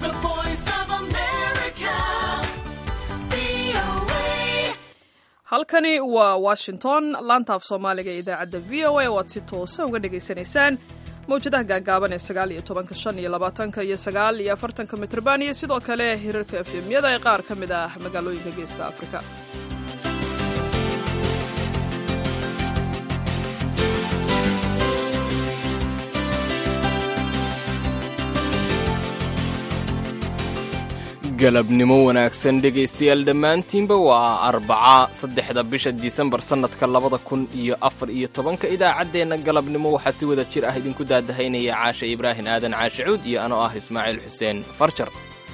The voice of America. VOA. halkani waa washington laanta af soomaaliga ee idaacadda v o a oo aad si toosa uga dhagaysanaysaan mawjadaha gaagaaban ee sagaal iyo tobanka shan iyo labaatanka iyo sagaal iyo afartanka mitrban iyo sidoo kale hirarka efemyada ee qaar ka mid ah magaalooyinka geeska afrika galabnimo wanaagsan dhegaystayaal dhammaantiinba waa arbaca saddexda bisha disembar sannadka labada kun iyo afar iyo tobanka idaacaddeenna galabnimo waxaa si wada jir ah idinku daadahaynaya caasha ibraahim aadan caashe cuud iyo anoo ah ismaaciil xuseen farjar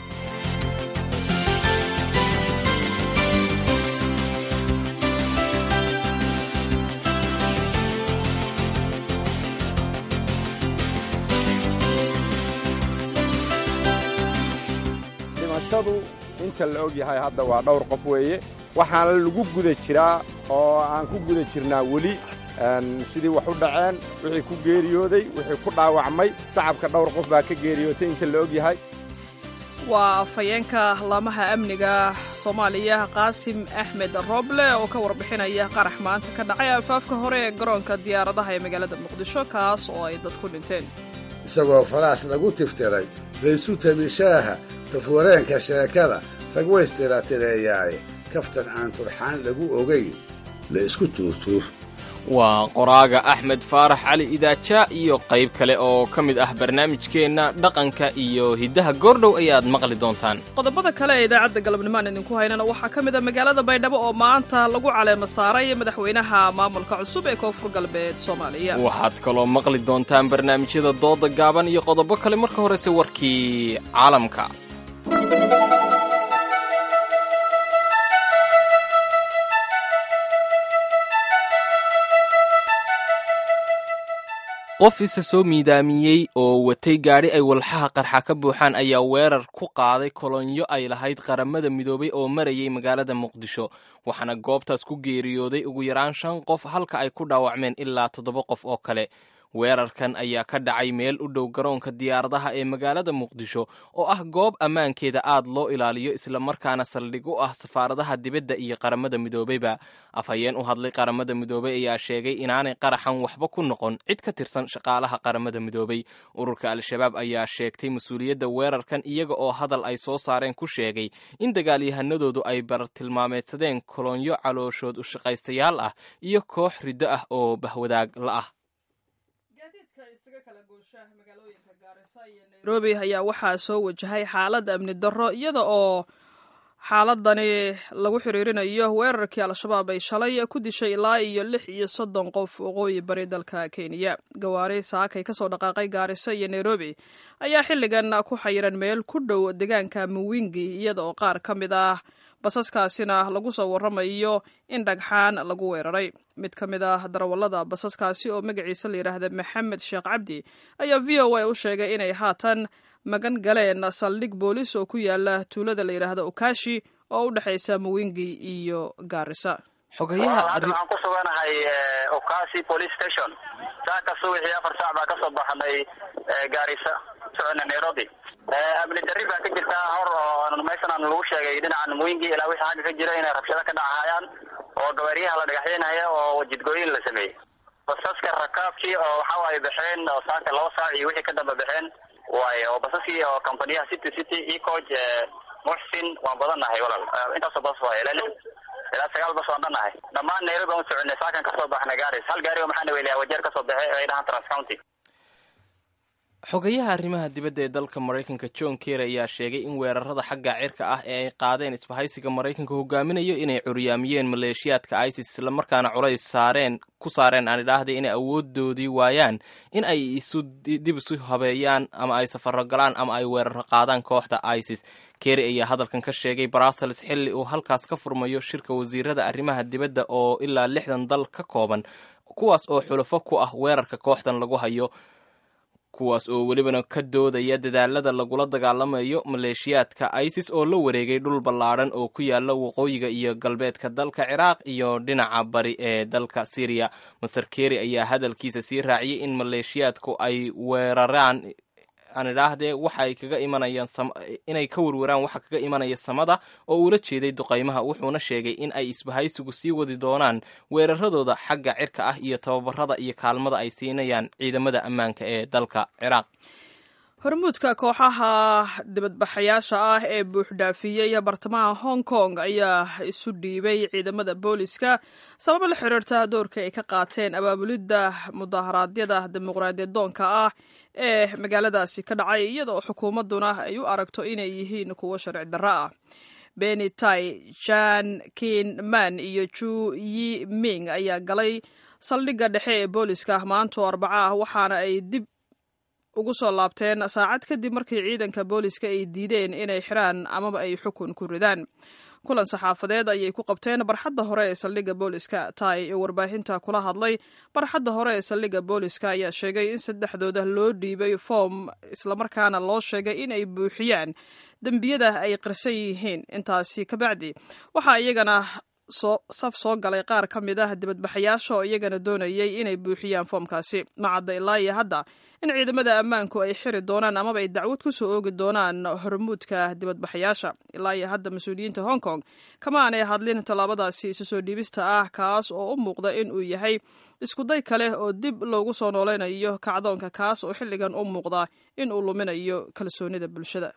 dhimashadu inta la og yahay hadda waa dhowr qof weeye waxaana lagu guda jiraa oo aan ku guda jirnaa weli een, sidii wax u dhaceen wixii ku geeriyooday wixii ku dhaawacmay sacabka dhowr qof baa ka geeriyootay inta la og yahay waa afhayeenka laamaha amniga soomaaliya qaasim axmed rooble oo ka warbixinaya qarax maanta ka dhacay alfaafka hore ee garoonka diyaaradaha ee magaalada muqdisho kaas oo ay dad ku dhinteen isagoo falaas lagu tiftiray laysu tabishaaha tafwareenka sheekada rag waystiraatireeyaaye kaftan aan turxaan lagu ogayn la isku tuurtuur waa qoraaga axmed faarax cali idaaja iyo qayb kale oo ka mid ah barnaamijkeenna dhaqanka iyo hiddaha goordhow ayaad maqli doontaan qodobada kale ee idaacadda galabnimaan idinku haynana waxaa ka mid a magaalada baydhabo oo maanta lagu caleema saaray madaxweynaha maamulka cusub ee koonfur galbeed soomaaliya waxaad kaloo maqli doontaan barnaamijyada dooda gaaban iyo qodobo kale marka horese warkii caalamka qof isa soo miidaamiyey oo watay gaadhi ay walxaha qarxa ka buuxaan ayaa weerar ku qaaday kolonyo ay lahayd qaramada midoobay oo marayay magaalada muqdisho waxaana goobtaas ku geeriyooday ugu yaraan shan qof halka ay ku dhaawacmeen ilaa toddoba qof oo kale weerarkan ayaa ka dhacay meel u dhow garoonka diyaaradaha ee magaalada muqdisho oo ah goob ammaankeeda aad loo ilaaliyo islamarkaana saldhig u ah safaaradaha dibadda iyo qaramada midoobeyba afhayeen u hadlay qaramada midoobey ayaa sheegay inaanay qaraxan waxba ku noqon cid ka tirsan shaqaalaha qaramada midoobey ururka al-shabaab ayaa sheegtay mas-uuliyadda weerarkan iyaga oo hadal ay soo saareen ku sheegay in dagaalyahanadoodu ay bartilmaameedsadeen kolonyo calooshood u shaqaystayaal ah iyo koox riddo ah oo bahwadaag la ah nairobi ayaa waxaa soo wajahay xaalad amni darro iyada oo xaaladani lagu xiriirinayo weerarkii al-shabaab ay shalay ku dishay ilaa iyo lix iyo soddon qof waqooyi bari dalka kenya gawaari saakay kasoo dhaqaaqay gaariso iyo nairobi ayaa xilligan ku xayiran meel ku dhow deegaanka muwingi iyada oo qaar ka mid ah basaskaasina lagu soo waramayo in dhagxaan lagu weeraray mid ka mid ah darawallada basaskaasi oo magaciisa la yidhaahda maxamed sheekh cabdi ayaa v o a u sheegay inay haatan magan galeen saldhig boolis oo ku yaala tuulada la yidhaahda okashi oo u dhexaysa muwingi iyo gaarisa xogayaha hadda waxaan ku suganahay okasi police station saaka subaxii afar saac baa kasoo baxnay gaarisa socona nairobi amni darri baa ka jirta hor oo meeshan aan lagu sheegay dhinacan muwingi ilaa wixii xagga ka jira inay rabshado ka dhacahayaan oo gabaaryaha la dhagaxyeynaya oo jidgooyin la sameeyey basaska rakaabkii oo waxa waaye baxeen oo saaka laba saac iyo wixii ka damba baxeen waaye oo basaskii oo companiyaha city city ecoge muxsin waan badannahay walaal intaasoo bas waaye ilaa lix ilaa sagaal bas waan dhannahay dhammaan nairobi aan soconay saakan kasoo baxnay gaaris hal gaari oo maxaana weliyaa wajeer kasoo baxay ay dhahaan trans county xogayaha arrimaha dibadda ee dalka maraykanka john kerry ayaa sheegay in weerarada xagga cirka ah ee ay qaadeen isbahaysiga maraykanka hogaaminayo inay curyaamiyeen maleeshiyaadka isis islamarkaana culays saareen ku saareen aan idhaahday inay awoodoodii waayaan in ay isu dib isu habeeyaan ama ay safaro galaan ama ay weeraro qaadaan kooxda isis kerry ayaa hadalkan ka sheegay brussels xilli uu halkaas ka furmayo shirka wasiirada arrimaha dibadda oo ilaa lixdan dal ka kooban kuwaas oo xulafo ku ah weerarka kooxdan lagu hayo kuwaas oo welibana ka doodaya dadaalada lagula dagaalamayo maleeshiyaadka isis oo la wareegay dhul ballaadhan oo ku yaala waqooyiga iyo galbeedka dalka ciraaq iyo dhinaca bari ee dalka syriya master keri ayaa hadalkiisa sii raaciyey in maleeshiyaadku ay weeraraan aan idhaahdee waxa ay kaga imanayaan inay ka warwaraan waxa kaga imanaya samada oo uula jeeday duqaymaha wuxuuna sheegay in ay isbahaysigu sii wadi doonaan weeraradooda xagga cirka ah iyo tababarada iyo kaalmada ay siinayaan ciidamada ammaanka ee dalka ciraaq hormuudka kooxaha dibadbaxayaasha ah ee buuxdhaafiyey bartamaha hong kong ayaa isu dhiibay ciidamada booliska sababo la xiriirta doorka ay ka qaateen abaabulidda mudaharaadyada dimuqraadiyad doonka ah ee magaaladaasi ka dhacay iyadoo xukuumadduna ay u aragto inay yihiin kuwo sharci darro ah beni tai jan kin man iyo ju yi ming ayaa galay saldhigga dhexe ee booliska maanto arbaco ah waxaana ay dib ugu soo laabteen saacad kadib markii ciidanka booliska ay diideen inay xiraan amaba ay xukun ku ridaan kulan saxaafadeed ayay ku qabteen barxadda hore ee saldhigga booliska tai oo warbaahinta kula hadlay barxadda hore ee saldhigga booliska ayaa sheegay in saddexdooda loo dhiibay foom islamarkaana loo sheegay in ay buuxiyaan dembiyada ay qirsan yihiin intaasi kabacdi waxaa iyagana saf soo galay qaar ka mid ah dibadbaxayaasha oo iyagana doonayay inay buuxiyaan foomkaasi macadda ilaa iyo hadda in ciidamada ammaanku ay xiri doonaan amaba ay dacwad ku soo oogi doonaan hormuudka dibadbaxayaasha ilaa iyo hadda mas-uuliyiinta hong kong kama aanay hadlin tallaabadaasi isu soo dhiibista ah kaas oo u muuqda in uu yahay iskuday kale oo dib loogu soo nooleynayo kacdoonka kaas oo xilligan u muuqda in uu luminayo kalsoonida bulshada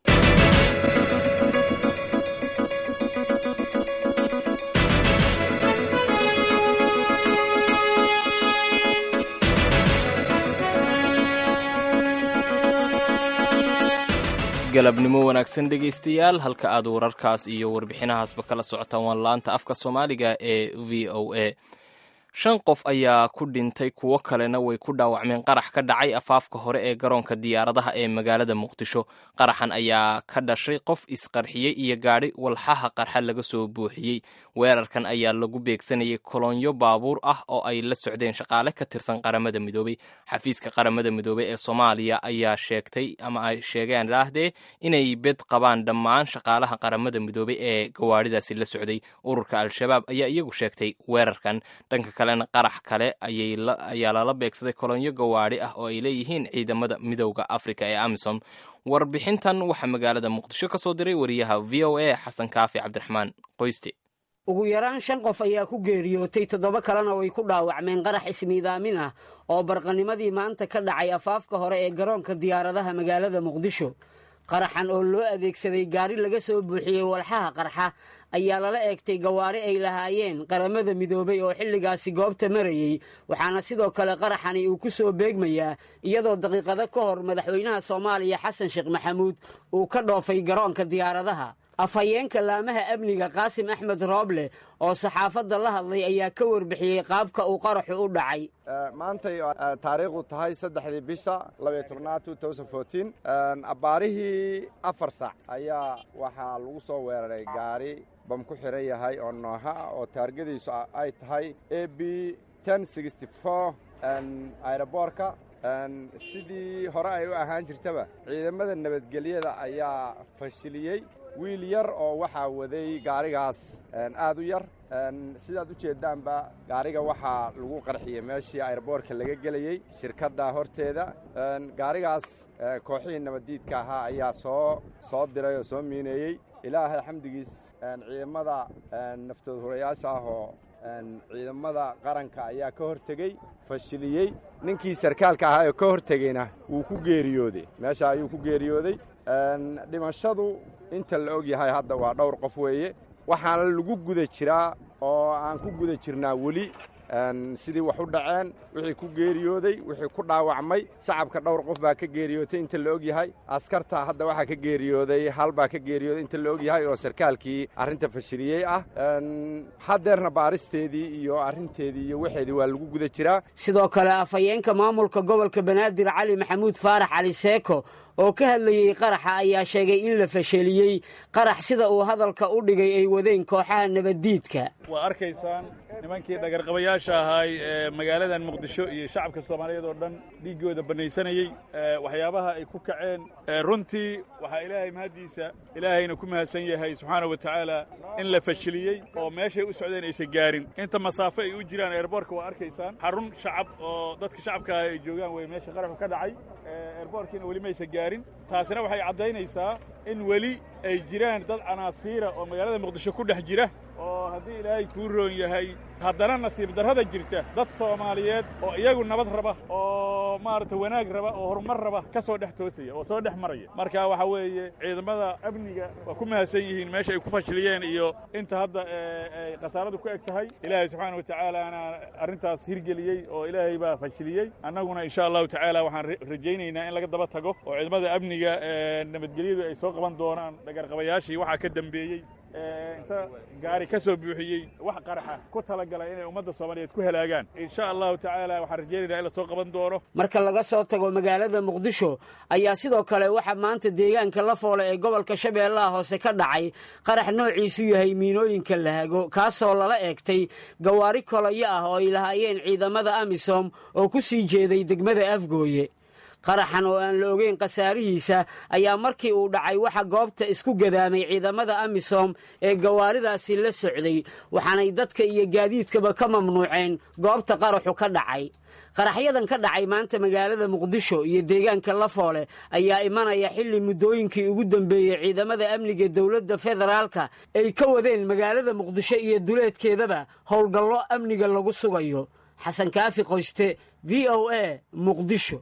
galabnimo wanaagsan dhegaystayaal halka aad wararkaas iyo warbixinahaasba kala socotaan waa laanta afka soomaaliga ee v o a shan qof ayaa ku dhintay kuwo kalena way ku dhaawacmeen qarax ka dhacay afaafka hore ee garoonka diyaaradaha ee magaalada muqdisho qaraxan ayaa ka dhashay qof isqarxiyey iyo gaadhi walxaha qarxa laga soo buuxiyey weerarkan ayaa lagu beegsanayay kolonyo baabuur ah oo ay la socdeen shaqaale ka tirsan qaramada midoobey xafiiska qaramada midoobey ee soomaaliya ayaa sheegtay ama ay sheegeen dhaahdee inay bed qabaan dhammaan shaqaalaha qaramada midoobey ee gawaadhidaasi la socday ururka al-shabaab ayaa iyagu sheegtay weerarkan dhanka kalena qarax kale ayaa lala beegsaday kolonyo gawaadhi ah oo ay leeyihiin ciidamada midowda afrika ee amisom warbixintan waxaa magaalada muqdisho ka soo diray wariyaha v o a xasan kaafi cabdiraxmaan qoyste ugu yaraan shan qof ayaa ku geeriyootay toddoba kalena way ku dhaawacmeen qarax ismiidaamin ah oo barqanimadii maanta ka dhacay afaafka hore ee garoonka diyaaradaha magaalada muqdisho qaraxan oo loo adeegsaday gaari laga soo buuxiyey walxaha qarxa ayaa lala eegtay gawaari ay lahaayeen qaramada midoobay oo xilligaasi goobta marayey waxaana sidoo kale qaraxani uu ku soo beegmayaa iyadoo daqiiqado ka hor madaxweynaha soomaaliya xasan sheekh maxamuud uu ka dhoofay garoonka diyaaradaha afhayeenka laamaha amniga qaasim axmed rooble oo saxaafadda la hadlay ayaa ka warbixiyey qaabka uu qaraxu u dhacay maantay taariikhdu tahay saddexdii bisha labaiyo tobnaad abbaarihii afar sac ayaa waxaa lagu soo weeraray gaari bam ku xiran yahay oo nooha ah oo taargadiisu ay tahay a b aeroboorka sidii hore ay u ahaan jirtaba ciidamada nabadgelyada ayaa fashiliyey wiil yar oo waxaa waday gaarigaas aad u yar sidaad u jeeddaanba gaariga waxaa lagu qarxiyey meeshii aeroboorka laga gelayey shirkadda horteeda gaarigaas kooxihii nabaddiidka ahaa ayaa soo soo diray oo soo miineeyey ilaahay xamdigiis ciidamada naftood hurayaasha ah oo ciidamada qaranka ayaa ka hortegey fashiliyey ninkii sarkaalka ahaa ee ka hortegeyna wuu ku geeriyooday meesha ayuu ku geeriyooday dhimashadu inta la og yahay hadda waa dhowr qof weeye waxaana lagu guda jiraa oo aan ku guda jirnaa weli sidii wax u dhaceen wixii ku geeriyooday wixii ku dhaawacmay shacabka dhowr qof baa ka geeriyootay inta la og yahay askarta hadda waxaa ka geeriyooday hal baa ka geeriyooday inta la og yahay oo sarkaalkii arrinta fashiliyey ah haddeerna baaristeedii iyo arrinteedii iyo waxeedii waa lagu guda jiraa sidoo kale afhayeenka maamulka gobolka banaadir cali maxamuud faarax cali seeko oo ka hadlayey qaraxa ayaa sheegay in la fasheliyey qarax sida uu hadalka u dhigay ay wadeen kooxaha nabaddiidka waa arkaysaan nimankii dhagarqabayaasha ahaay ee magaaladan muqdisho iyo shacabka soomaaliyeed oo dhan dhiiggooda bannaysanayey waxyaabaha ay ku kaceen runtii waxaa ilaahay mahaddiisa ilaahayna ku mahadsan yahay subxaana wa tacaala in la fashiliyey oo meeshay u socdeen aysan gaarin inta masaafo ay u jiraan eerboorka waa arkaysaan xarun shacab oo dadka shacabka ah ay joogaan wey meesha qaraxu ka dhacay eerboorkiina weli maysa gaarin taasina waxay caddaynaysaa in weli ay jiraan dad canaasiira oo magaalada muqdisho ku dhex jira oo haddii ilaahay kuu roon yahay haddana nasiib darrada jirta dad soomaaliyeed oo iyagu nabad raba oo maaragtay wanaag raba oo horumar raba ka soo dhex toosaya oo soo dhex maraya marka waxa weeye ciidamada amniga waa ku mahadsan yihiin meesha ay ku fashiliyeen iyo inta hadda ay khasaaradu ku eg tahay ilaahay subxaana wa tacaalaana arrintaas hirgeliyey oo ilaahay baa fashiliyey annaguna insha allahu tacaala waxaan rajaynaynaa in laga daba tago oo ciidamada amniga nabadgelyadu ay soo qaban doonaan dhagarqabayaashii waxaa ka dembeeyey inta gaari ka soo buuxiyey wax qaraxa ku talagalay inay ummadda soomaaliyeed ku halaagaan insha allahu tacaala waxaan rajaynaynaa in la soo qaban doono marka laga soo tago magaalada muqdisho ayaa sidoo kale waxaa maanta deegaanka lafoole ee gobolka shabeellaha hoose ka dhacay qarax noociisu yahay miinooyinka lahago kaasoo lala eegtay gawaari kolayo ah oo ay lahaayeen ciidamada amisom oo ku sii jeeday degmada afgooye qaraxan oo aan la ogeyn khasaarihiisa ayaa markii uu dhacay waxa goobta isku gadaamay ciidamada amisom ee gawaaridaasi la socday waxaanay dadka iyo gaadiidkaba ka mamnuuceen goobta qaraxu ka dhacay qaraxyadan ka dhacay maanta magaalada muqdisho iyo deegaanka lafoole ayaa imanaya xilli muddooyinkii ugu dambeeyey ciidamada amniga dowladda federaalka ay ka wadeen magaalada muqdisho iyo duleedkeedaba howlgallo amniga lagu sugayo xasan kaafi qoyste v o a muqdisho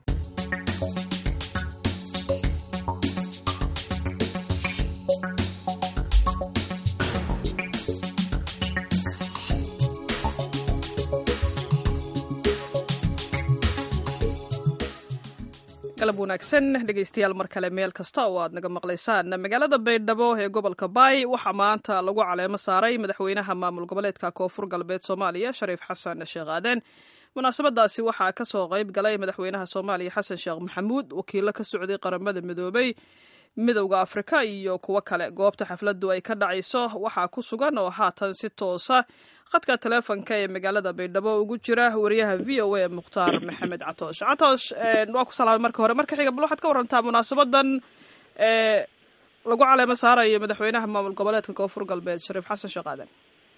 galab wanaagsan dhegaystayaal mar kale meel kasta oo aad naga maqlaysaan magaalada baydhabo ee gobolka baay waxaa maanta lagu caleemo saaray madaxweynaha maamul goboleedka koonfur galbeed soomaaliya shariif xasan sheekh aaden munaasabadaasi waxaa ka soo qayb galay madaxweynaha soomaaliya xasan sheekh maxamuud wakiilo ka socday qaramada midoobay midowda afrika iyo kuwo kale goobta xafladdu ay ka dhacayso waxaa ku sugan oo haatan si toosa khadka taleefonka ee magaalada baydhabo ugu jira wariyaha v o a mukhtaar maxamed catoosh catoosh waa ku salaamay marka hore marka xiga bal waxaad ka warantaa munaasabadan ee lagu caleemo saarayo madaxweynaha maamul goboleedka koonfur galbeed shariif xasan sheekh aadan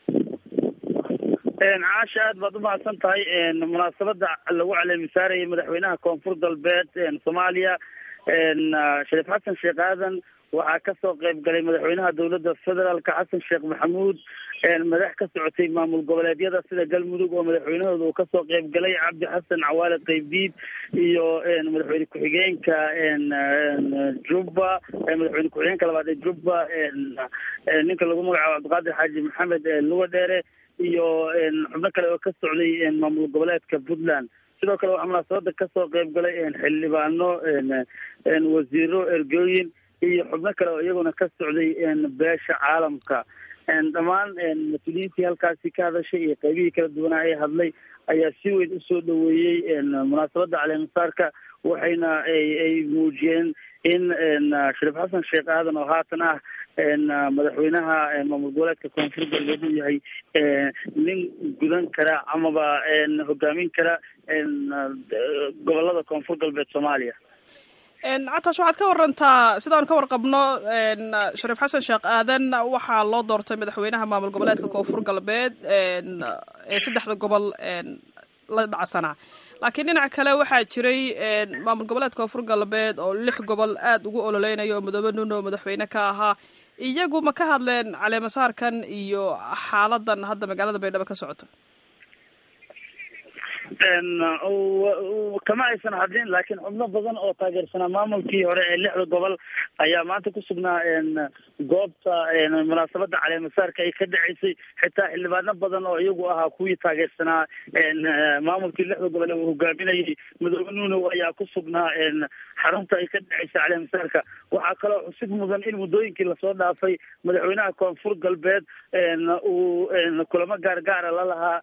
caasha aad baad umahadsan tahay munaasabada lagu caleemi saarayay madaxweynaha koonfur galbeed soomaaliya shariif xasan sheekh aadan waxaa kasoo qayb galay madaxweynaha dowladda federaalka xasan sheekh maxamuud madax ka socotay maamul goboleedyada sida galmudug oo madaxweynahooda uu kasoo qayb galay cabdi xasan cawaale qaybdiid iyo madaxweyne ku-xigeenka jubba madaxweyne ku-xigeenka labaad ee jubba ninka lagu magacaabo cabdiqaadir xaaji maxamed luga dheere iyo xubno kale oo ka socday maamul goboleedka puntland sidoo kale waxaa munaasabada kasoo qayb galay xildhibaano wasiiro ergooyin iyo xubno kale oo iyaguna ka socday beesha caalamka dhammaan mas-uuliyiintii halkaasi ka hadashay iyo qaybihii kala duwanaa ee hadlay ayaa si weyn usoo dhaweeyey munaasabada caleemasaarka waxayna ay muujiyeen in shariif xasan sheekh aadan oo haatan ah madaxweynaha maamul goboleedka koonfur galbeed uu yahay nin gudan kara amaba hogaamin kara gobolada koonfur galbeed soomaaliya catash waxaad ka warantaa sidaan ka warqabno shariif xasan sheekh aadan waxaa loo doortay madaxweynaha maamul goboleedka koonfur galbeed ee saddexda gobol la dhacsanaa laakiin dhinac kale waxaa jiray maamul goboleedka koonfur galbeed oo lix gobol aada ugu ololeynaya oo midoobe nuno madaxweyne ka ahaa iyagu ma ka hadleen caleemasaarkan iyo xaaladan hadda magaalada baydhabo ka socoto kama aysan hadlin laakiin xubno badan oo taageersanaa maamulkii hore ee lixda gobol ayaa maanta ku sugnaa goobta munaasabada caleemasaarka ay ka dhaceysay xitaa xildhibaano badan oo iyagu ahaa kuwii taageersanaa maamulkii lixda gobol ee uu hogaaminayay midoobe nuunow ayaa ku sugnaa xarunta ay ka dhaceysay caleemasaarka waxaa kaloo xusid mudan in muddooyinkii lasoo dhaafay madaxweynaha koonfur galbeed uu kulamo gaargaara la lahaa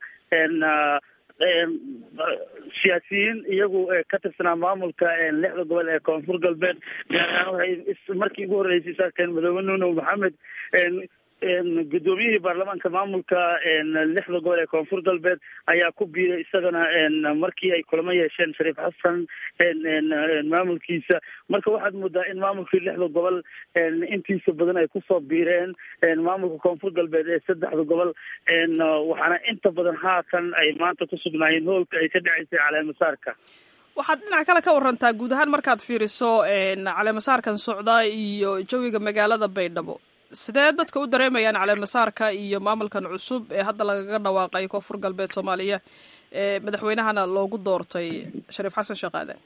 siyaasiyiin iyagu ka tirsanaa maamulka lixda gobol ee koonfur galbeed gaar ahaan waxay markii ugu horreysay saarkeen madoobe nuunow maxamed guddoomiyihii baarlamaanka maamulka lixda gobol ee koonfur galbeed ayaa ku biiray isagana markii ay kulamo yeesheen shariif xasan maamulkiisa marka waxaad moodaa in maamulkii lixda gobol intiisa badan ay kusoo biireen maamulka koonfur galbeed ee saddexda gobol waxaana inta badan haatan ay maanta ku sugnaayeen hoolka ay ka dhaceysay caleemasaarka waxaad dhinac kale ka warantaa guud ahaan markaad fiiriso caleemasaarkan socda iyo jawiga magaalada baydhabo sidee dadka u dareemayaan caleemasaarka iyo maamulkan cusub ee hadda lagaga dhawaaqay koonfur galbeed soomaaliya ee madaxweynahana loogu doortay shariif xasan sheekh aadan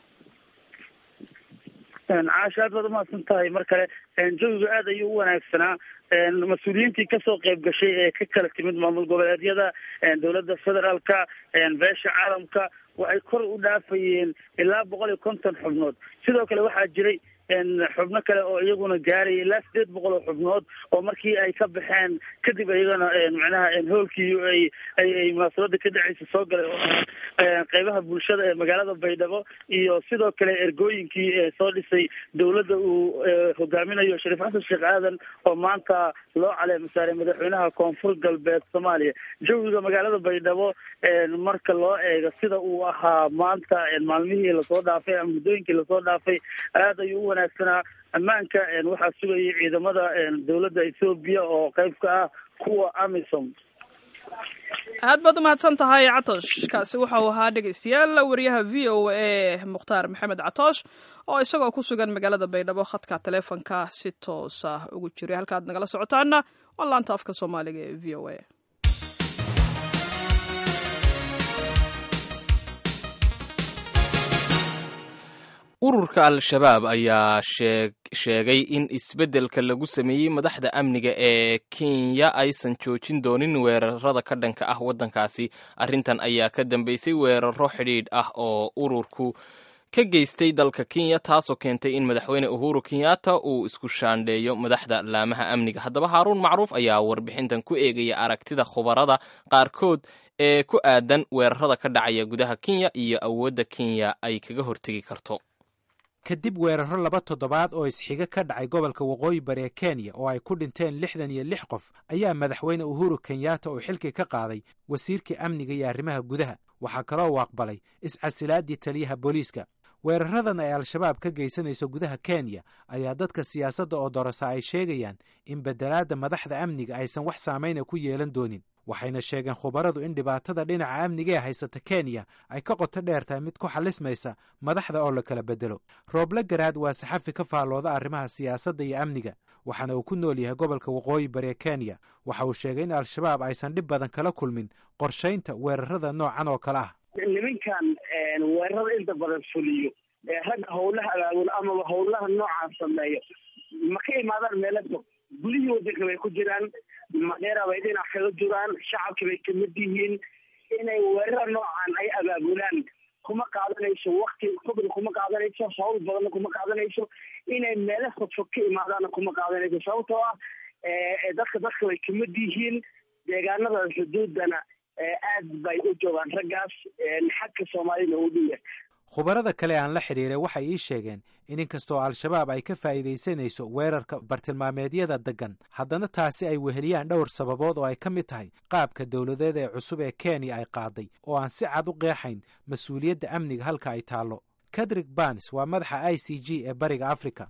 caasha aad baad umahadsan tahay mar kale jawiga aad ayuu u wanaagsanaa mas-uuliyiintii kasoo qayb gashay ee ka kala timid maamul goboleedyada dowladda federaalka beesha caalamka waxay kor u dhaafayeen ilaa boqol iyo konton xubnood sidoo kale waxaa jiray xubno kale oo iyaguna gaaraya ilaa sideed boqol oo xubnood oo markii ay ka baxeen kadib iyagana macnaha hoolkii ay ay munaasabada ka dhaceysa soo galay oo qeybaha bulshada ee magaalada baydhabo iyo sidoo kale ergooyinkii soo dhisay dowladda uu hogaaminayo shariif xasan sheekh aadan oo maanta loo caleemasaaray madaxweynaha koonfur galbeed soomaaliya jawiga magaalada baydhabo marka loo eego sida uu ahaa maanta maalmihii lasoo dhaafay ama muddooyinkii lasoo dhaafay aad ayuu u wanaagsanaa ammaanka waxaa sugayay ciidamada dowladda ethoobiya oo qayb ka ah kuwa amisom aad baad umahadsan tahay catosh kaasi waxau ahaa dhegeystayaal wariyaha v o a mukhtaar maxamed catoosh oo isagoo ku sugan magaalada baydhabo khadka taleefonka si toos ah ugu jiray halkaad nagala socotaana waa laanta afka soomaaliga ee v o a ururka al-shabaab ayaa sheegay in isbeddelka lagu sameeyey madaxda amniga ee kenya aysan joojin doonin weerarada ka dhanka ah waddankaasi arrintan ayaa ka dambeysay weeraro xidhiidh ah oo ururku ka geystay dalka kenya taasoo keentay in madaxweyne uhuru kenyatta uu isku shaandheeyo madaxda laamaha amniga haddaba haaruun macruuf ayaa warbixintan ku eegaya aragtida khubarada qaarkood ee ku aadan weerarada ka dhacaya gudaha kenya iyo awoodda kenya ay kaga hortegi karto kadib weeraro laba toddobaad oo isxiga ka dhacay gobolka waqooyi bari ee kenya oo ay ku dhinteen lixdan iyo lix qof ayaa madaxweyne uhuru kenyatta uu xilkii ka qaaday wasiirkii amniga iyo arrimaha gudaha waxaa kaloo u aqbalay iscasilaadii taliyaha booliiska weeraradan ay al-shabaab ka geysanayso gudaha kenya ayaa dadka siyaasadda oo dorasa ay sheegayaan in bedelaadda madaxda amniga aysan wax saamayna ku yeelan doonin waxayna sheegeen khubaradu in dhibaatada dhinaca amniga ee haysata kenya ay ka qoto dheer tahay mid ku xalismaysa madaxda oo la kala bedelo rooble garaad waa saxafi ka faallooda arrimaha siyaasadda iyo amniga waxaana uu ku nool yahay gobolka waqooyi bari ee kenya waxa uu sheegay in al-shabaab aysan dhib badan kala kulmin qorshaynta weerarada noocan oo kale ah nimankan weerarada inta badan fuliyo ragga howlaha abaabul amaba howlaha noocaan sameeyo ma ka imaadaan meelo fog gudihii wadanka bay ku jiraan madheera bay dhinac kaga jiraan shacabki bay kamid yihiin inay weerara noocan ay abaabulaan kuma qaadanayso wakti fogna kuma qaadanayso hawl badanna kuma qaadanayso inay meelo fogfog ka imaadaanna kuma qaadanayso sababtoo ah dadka dadka bay kamid yihiin deegaanada xuduudana aad bay u joogaan raggaas xagka soomaalida u dhiya khubarada kale aan la xidhiiray waxay ii sheegeen in inkastoo al-shabaab ay ka faa'iidaysanayso weerarka bartilmaameedyada deggan haddana taasi ay weheliyaan dhowr sababood oo ay ka mid tahay qaabka dowladeed ee cusub ee kenya ay qaaday oo aan si cad u qeexayn mas-uuliyadda amniga halka ay taallo kadrik bans waa madaxa i c g ee bariga africa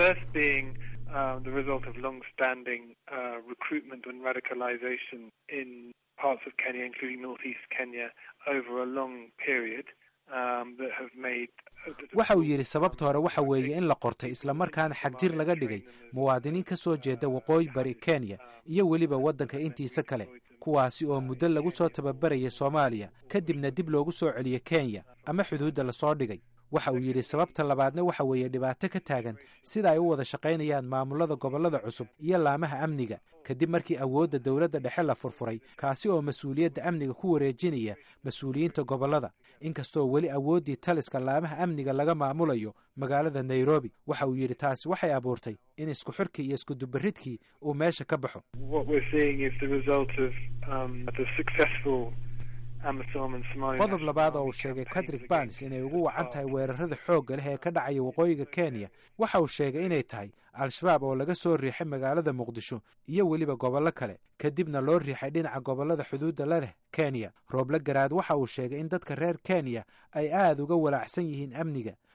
waxa uu yidhi sababta hore waxa weeye in la qortay islamarkaana xagjir laga dhigay muwaadiniin ka soo jeeda waqooyi bari kenya iyo weliba waddanka intiisa kale kuwaasi oo muddo lagu soo tababaraya soomaaliya kadibna dib loogu soo celiyo kenya ama xuduudda lasoo dhigay waxa uu yidhi sababta labaadna waxa weeye dhibaato ka taagan sida ay u wada shaqaynayaan maamulada gobollada cusub iyo laamaha amniga kadib markii awoodda dowladda dhexe la furfuray kaasi oo mas-uuliyadda amniga ku wareejinaya mas-uuliyiinta gobollada inkastoo weli awooddii taliska laamaha amniga laga maamulayo magaalada nairobi waxa uu yidhi taasi waxay abuurtay in isku xirkii iyo iskudubaridkii uu meesha ka baxo qodob labaad oo uu sheegay kadrik bans inay ugu wacan tahay weerarada xoogga leh ee ka dhacaya waqooyiga kenya waxa uu sheegay inay tahay al-shabaab oo laga soo riixay magaalada muqdisho iyo weliba gobollo kale kadibna loo riixay dhinaca gobollada xuduudda la leh kenya rooble garaad waxa uu sheegay in dadka reer kenya ay aad uga walaacsan yihiin amniga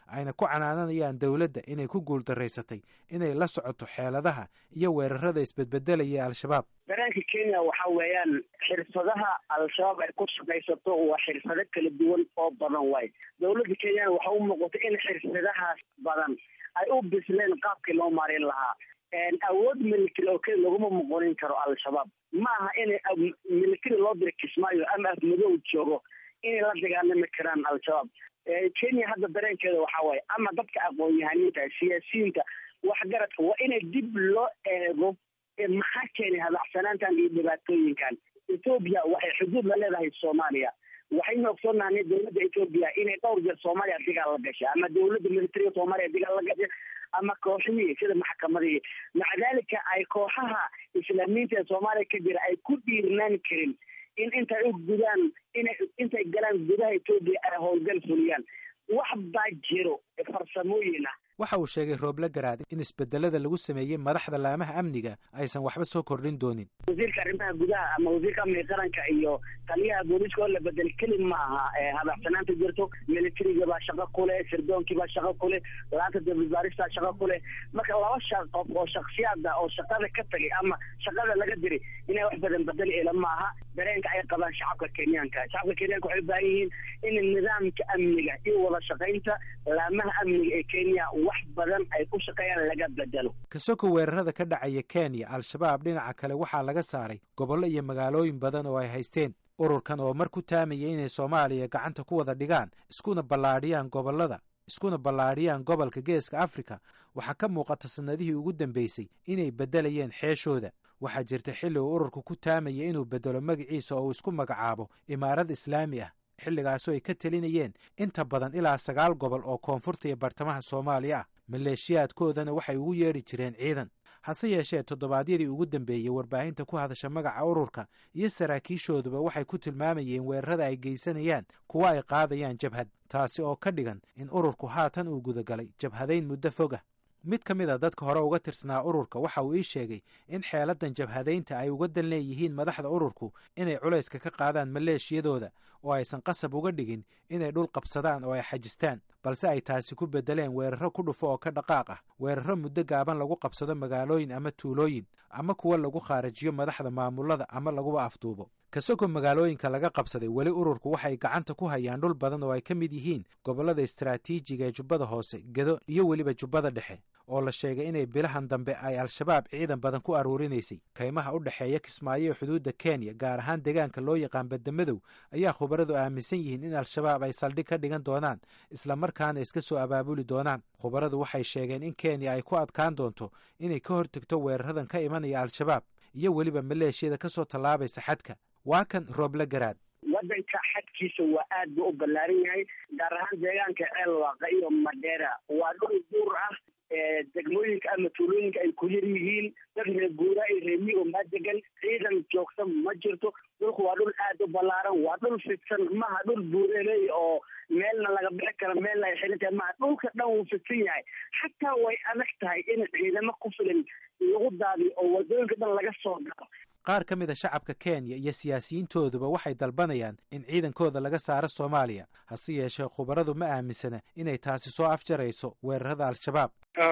ayna ku canaananayaan dowladda inay ku guuldaraysatay inay la socoto xeeladaha iyo weerarada isbedbedelaya ee al-shabaab dareenka kenya waxa weeyaan xirfadaha al-shabaab ay ku shaqaysato waa xirfado kala duwan oo badan waay dowladda kenyana waxa u muuqata in xirfadahaas badan ay u bisleen qaabkii loo marin lahaa awood military oo keli laguma muqonin karo al-shabaab ma aha inay military loo dira kismaayo ama afmadow joogo inay la dagaalami karaan al-shabaab kenya hadda dareenkeeda waxa waaye ama dadka aqoon-yahaniinta siyaasiyiinta waxgaradka waa inay dib loo eego maxaa keenay hadacsanaantan iyo dhibaatooyinkan etoobiya waxay xuduud la leedahay soomaaliya waxaynu ogsoonahay dowladda etoobiya inay dhowr jeer soomaaliya digaal la gashay ama dowladda militariga soomaaliya digaal la gashay ama kooxihii sida maxkamadihii maca dalika ay kooxaha islaamiyiinta ee soomaaliya ka jira ay ku dhiirnaan karin in intay u gudaan inay intay galaan gudaha etoobiya ay howlgal fuliyaan wax baa jiro farsamooyin ah waxa uu sheegay rooble garaad in isbedelada lagu sameeyey madaxda laamaha amniga aysan waxba soo kordhin doonin wasiirka arrimaha gudaha ama wasiirka amniga qaranka iyo taliyaha booliiska oo la bedel keli ma aha hadacsanaanta jirto militariga baa shaqo kuleh sirdoonkii baa shaqo kuleh laanta dababaarista shaqo kuleh marka laba sha qof oo shaksiyaada oo shaqada ka tagay ama shaqada laga diray inay wax badan bedel ela ma aha dareenka ay qabaan shacabka kenyaanka shacabka kenyaanka waxay u baahan yihiin in nidaamka amniga iyo wada shaqaynta laamaha amniga ee kenya wax badan ay ku shaqeeyaan laga bedelo kasoko weerarada ka dhacaya kenya al-shabaab dhinaca kale waxaa laga saaray gobollo iyo magaalooyin badan oo ay haysteen ururkan oo mar ku taamaya inay soomaaliya gacanta ku wada dhigaan iskuna ballaadhiyaan gobollada iskuna ballaadhiyaan gobolka geeska afrika waxaa ka muuqata sannadihii ugu dambeysay inay beddelayeen xeeshooda waxaa jirta xilli uu ururku ku taamaya inuu beddelo magaciisa oo uu isku magacaabo imaarad islaami ah xilligaasoo ay ka telinayeen inta badan ilaa sagaal gobol oo koonfurta iyo bartamaha soomaaliya ah maleeshiyaadkoodana waxay ugu yeedhi jireen ciidan hase yeeshee toddobaadyadii ugu dambeeyey warbaahinta ku hadasha magaca ururka iyo saraakiishooduba waxay ku tilmaamayeen weerarada ay geysanayaan kuwa ay qaadayaan jabhad taasi oo ka dhigan in ururku haatan uu gudagalay jabhadayn muddo fogah mid ka mid a dadka hore uga tirsanaa ururka waxa uu ii sheegay in xeeladan jabhadaynta ay uga dan leeyihiin madaxda ururku inay culayska ka qaadaan maleeshiyadooda oo aysan qasab uga dhigin inay dhul qabsadaan oo ay xajistaan balse ay taasi ku beddeleen weeraro ku dhufo oo ka dhaqaaq ah weeraro muddo gaaban lagu qabsado magaalooyin ama tuulooyin ama kuwa lagu khaarajiyo madaxda maamulada ama laguba afduubo kasoko magaalooyinka laga qabsaday weli ururku waxay gacanta ku hayaan dhul badan oo ay ka mid yihiin gobollada istaraatiijiga ee jubbada hoose gedo iyo weliba jubbada dhexe oo la sheegay inay bilahan dambe ay al-shabaab ciidan badan ku aruurinaysay kaymaha u dhexeeya kismaayo ee xuduudda kenya gaar ahaan deegaanka loo yaqaan badamadow ayaa khubaradu aaminsan yihiin in al-shabaab ay saldhig ka dhigan doonaan islamarkaana iska soo abaabuli doonaan khubaradu waxay sheegeen in kenya ay ku adkaan doonto inay ka hortegto weeraradan ka imanaya al-shabaab iyo weliba maleeshiyada ka soo tallaabaysa xadka waa kan rooble garaad wadanka xadkiisa waa aad buu u ballaaran yahay gaar ahaan deegaanka ceelwaaqa iyo madheera waa dhul duur ah degmooyinka ama tuulooyinka ay ku yar yihiin dad reeguura iyo reemiyi oo maa degan ciidan joogta ma jirto dhulku waa dhul aad u ballaaran waa dhul fidsan maha dhul buureley oo meelna laga bixi karo meelna ay xiran tahay maha dhulka dhan wuu fidsan yahay xataa way adag tahay in ciidamo ku filan lagu daadiyo oo wadooyinka dhan laga soo galo qaar ka mid a shacabka kenya iyo siyaasiyiintooduba waxay dalbanayaan in ciidankooda laga saaro soomaaliya hase yeeshee khubaradu ma aaminsana inay taasi soo afjarayso weerarada al-shabaab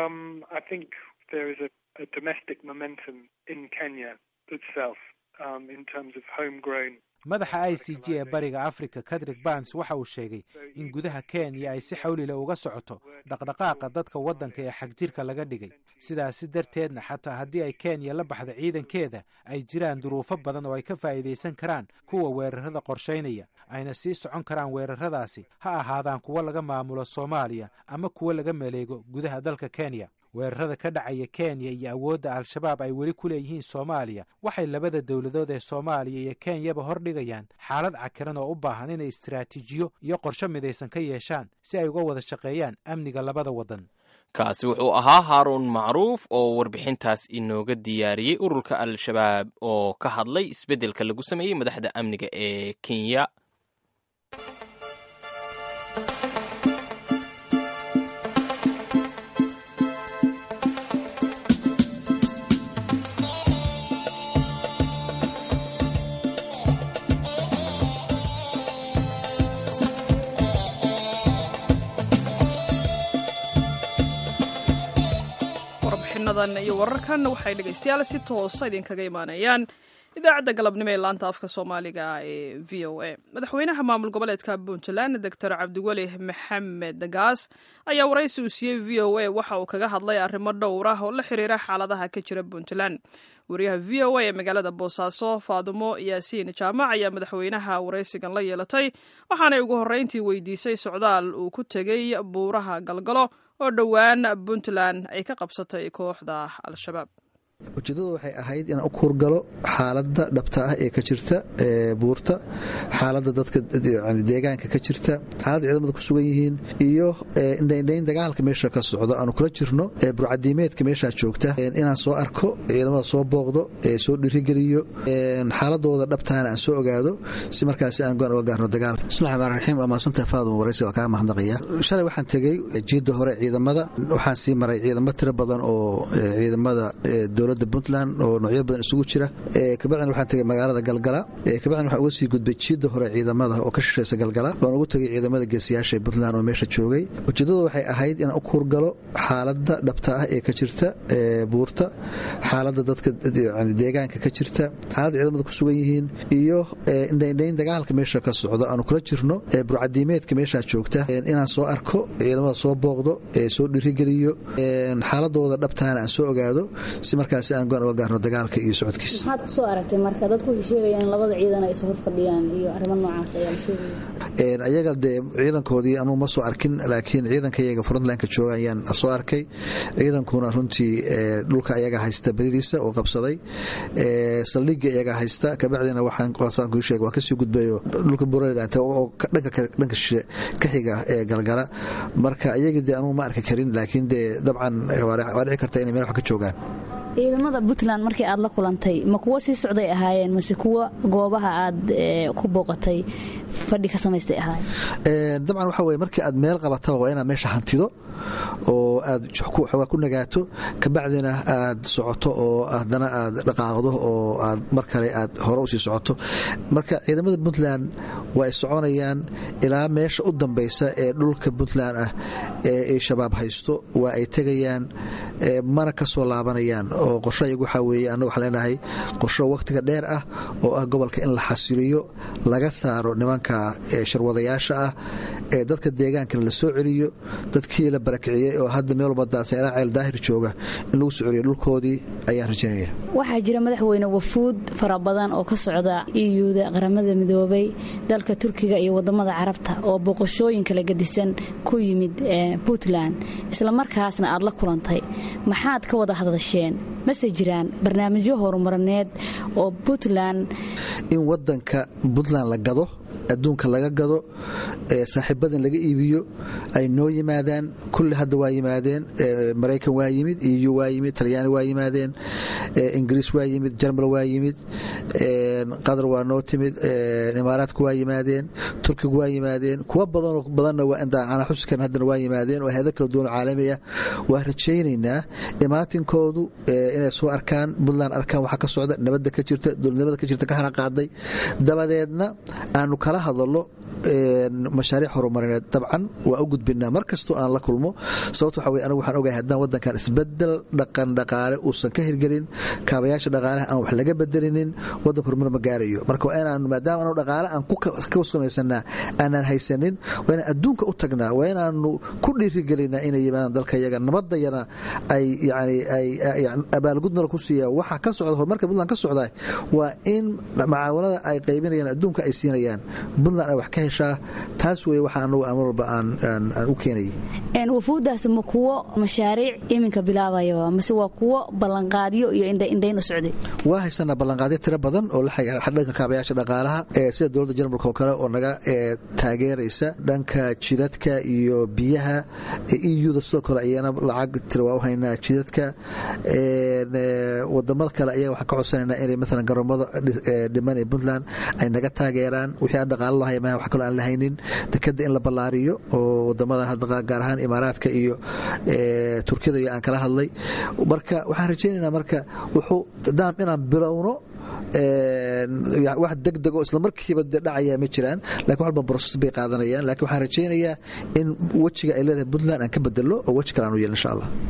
madaxa i c g ee bariga africa kadrik bans waxa uu sheegay in gudaha kenya ay si xawlila uga socoto dhaqdhaqaaqa dadka waddanka ee xagjirka laga dhigay sidaasi darteedna xataa haddii ay kenya la baxda ciidankeeda ay jiraan duruufo badan oo ay ka faa'iidaysan karaan kuwa weerarada qorshaynaya ayna sii socon karaan weeraradaasi ha ahaadaan kuwo laga maamulo soomaaliya ama kuwo laga maleego gudaha dalka kenya weerarada ka dhacaya kenya iyo awoodda al-shabaab ay weli ku leeyihiin soomaaliya waxay labada dowladood ee soomaaliya iyo kenyaba hordhigayaan xaalad cakiran oo u baahan inay istaraatiijiyo iyo qorsho midaysan ka yeeshaan si ay uga wada shaqeeyaan amniga labada waddan kaasi wuxuu ahaa haaruun macruuf oo warbixintaas inooga diyaariyey ururka al-shabaab oo ka hadlay isbeddelka lagu sameeyey madaxda amniga ee kenya warbixinadan iyo wararkan waxay dhegaystayaal si toosa idinkaga imaanayaan idaacadda galabnimo ee laanta afka soomaaliga ee v o a madaxweynaha maamul goboleedka puntland doctor cabdiweli maxamed gaas ayaa waraysi uu siiyey v o a waxa uu kaga hadlay arrimo dhowr ah oo la xiriira xaaladaha ka jira puntland wariyaha v o a ee magaalada boosaaso faadumo yaasiin jaamac ayaa madaxweynaha waraysigan la yeelatay waxaanay ugu horreyntii weydiisay socdaal uu ku tegey buuraha galgalo oo dhowaan puntland ay ka qabsatay kooxda al-shabaab ujeeddadu waxay ahayd inaan u kuurgalo xaaladda dhabta ah ee ka jirta buurta xaaladda dadka deegaanka ka jirta xaaladda ciidamada ku sugan yihiin iyo indhaindhayn dagaalka meesha ka socdo aanu kula jirno burcadiimeedka meeshaa joogta inaan soo arko ciidamada soo booqdo soo dhirigeliyo xaaladooda dhabtaana aan soo ogaado si markaasi aan goan uga gaarno dagaal bismillahi rxmaan raxiim waa maadsantahay faaduma waraysi waa kaa mahadnaqaya shalay waxaan tegey jiidda hore ciidamada waxaan sii maray ciidamo tiro badan oo ciidamada dowladda puntland oo noocyo badan isugu jira kabacdina waxaan tegey magaalada galgala kabacdina waxaan uga sii gudbay jiidda hore ciidamada oo ka shishaysa galgala waan ugu tegey ciidamada geesiyaasha ee puntland oo meesha joogay ujeeddadu waxay ahayd inaan u kuurgalo xaaladda dhabta ah ee ka jirta buurta xaaladda dadka deegaanka ka jirta xaaladda ciidamada ku sugan yihiin iyo indhaindhayn dagaalka meesha ka socdo aanu kula jirno burcadiimeedka meeshaa joogta inaan soo arko ciidamada soo booqdo soo dhirigeliyo xaaladooda dhabtaana aan soo ogaado si markaasi aan goan uga gaarno dagaalka iyo socodkiisa maxaad ku soo aragtay marka dadku waxay sheegayaan in labada ciidan ay is hor fadhiyaan iyo arrimo noocaas ayaa la sheegaya ayaga dee ciidankoodii anuu ma soo arkin laakiin ciidankayaga frontlineka jooga ayaan soo arkay ciidankuna runtii dhulka ayaga haysta badidiisa oo qabsaday saldhiga iyaga haysta kabacdina waxaan waa kasii gudbayo dhulka buuraleda oo dhanka shishe ka xiga ee galgala marka iyagii dee anugu ma arki karin laakiin dee dabcan waa dhici karta inay meel wax ka joogaan ciidamada puntland markii aad la kulantay ma kuwo sii socday ahaayeen mase kuwo goobaha aad ku booqatay fadhi ka samaystay ahaayeen dabcan waxa weye markii aad meel qabataba waa inaad meesha hantido oo aad xoogaa ku nagaato kabacdina aad socoto oo haddana aad dhaqaaqdo oo aad mar kale aad hore usii socoto marka ciidamada puntland waa ay soconayaan ilaa meesha u dambaysa ee dhulka puntland ah ee ay shabaab haysto waa ay tegayaan mana ka soo laabanayaan oo qorsho iyagu waxaa weeye annagu waxaan leenahay qorsho wakhtiga dheer ah oo ah gobolka in la xasiliyo laga saaro nimanka sharwadayaasha ah ee dadka deegaankana la soo celiyo dadkii la barakiciyey oo hadda meel walba daasayla ceel daahir jooga in lagu soo celiyo dhulkoodii ayaan rajaynaya waxaa jira madaxweyne wafuud fara badan oo ka socda iyuda qaramada midoobay dalka turkiga iyo wadamada carabta oo boqoshooyin kala gadisan ku yimid puntland islamarkaasna aad la kulantay maxaad ka wada hadasheen mase jiraan barnaamijyo horumarineed oo puntland in wadanka puntland la gado adduunka laga gado saaxiibadan laga iibiyo ay noo yimaadaan kulli hadda waa yimaadeen maraykan waa yimid eu waa yimid talyaani waa yimaadeen ingiriis waa yimid jarmal waa yimid qatar waa noo timid imaaraadku waa yimaadeen turkigu waa yimaadeen kuwa badanoo badanna ana xusi karin haddana waa yimaadeen oo hayado kala duwan caalami ah waa rajaynaynaa imaatinkoodu inay soo arkaan puntland arkaan waxa ka socda nabadda ka jirta dowladnimada ka jirta ka hana qaaday dabadeedna aanu kala hadalo mashaariic horumarineed dabcan waa u gudbinaa mar kastoo aan la kulmo sababto waxa weye anigu waxaan ogahay haddaan waddankan isbedel dhaqan dhaqaale uusan ka hirgelin kaabayaasha dhaqaalaha aan wax laga bedelinin waddanka horumar ma gaarayo marka waa inaanu maadaama anu dhaqaale aan ku samaysanaa aanaan haysanin waa inaan adduunka u tagnaa waa inaanu ku dhiirigelinaa inay yimaadaan dalka yaga nabadayana ay yani ay abaalgudnala ku siiya waxa ka socda horumarka puntland ka socda waa in macaawanada ay qaybinayaan adduunka ay siinayaan puntland ay wax ka heshaa taas wey waxa anagu amar walba aan u keenayay wafuuddaasi ma kuwo mashaariic iminka bilaabayaba mase waa kuwo ballanqaadyo iyo indhayn u socday waa haysanaa ballanqaadyo tiro badan oo dhanka kaabayaasha dhaqaalaha sida dowladda jarmalka oo kale oo naga taageeraysa dhanka jidadka iyo biyaha euda sidoo kale ayana lacag tira waa u haynaa jidadka wadamada kale ayaga waxaan ka codsanaynaa inay maalan garoomada dhiman ee puntland ay naga taageeraan wixii aan dhaqaalo lahay maha wax kaloo aan la haynin dekada in la ballaariyo oo wadamada hadda gaar ahaan imaaraadka iyo turkiyada iyo aan kala hadlay marka waxaan rajaynaynaa marka wuxuu daam inaan bilowno wax degdeg oo islamarkiiba de dhacaya ma jiraan lakin walba broses bay qaadanayaan lakin waxaan rajaynayaa in wejiga ay leedahay puntland aan ka bedelo oo weji kale aan u yeel insha allah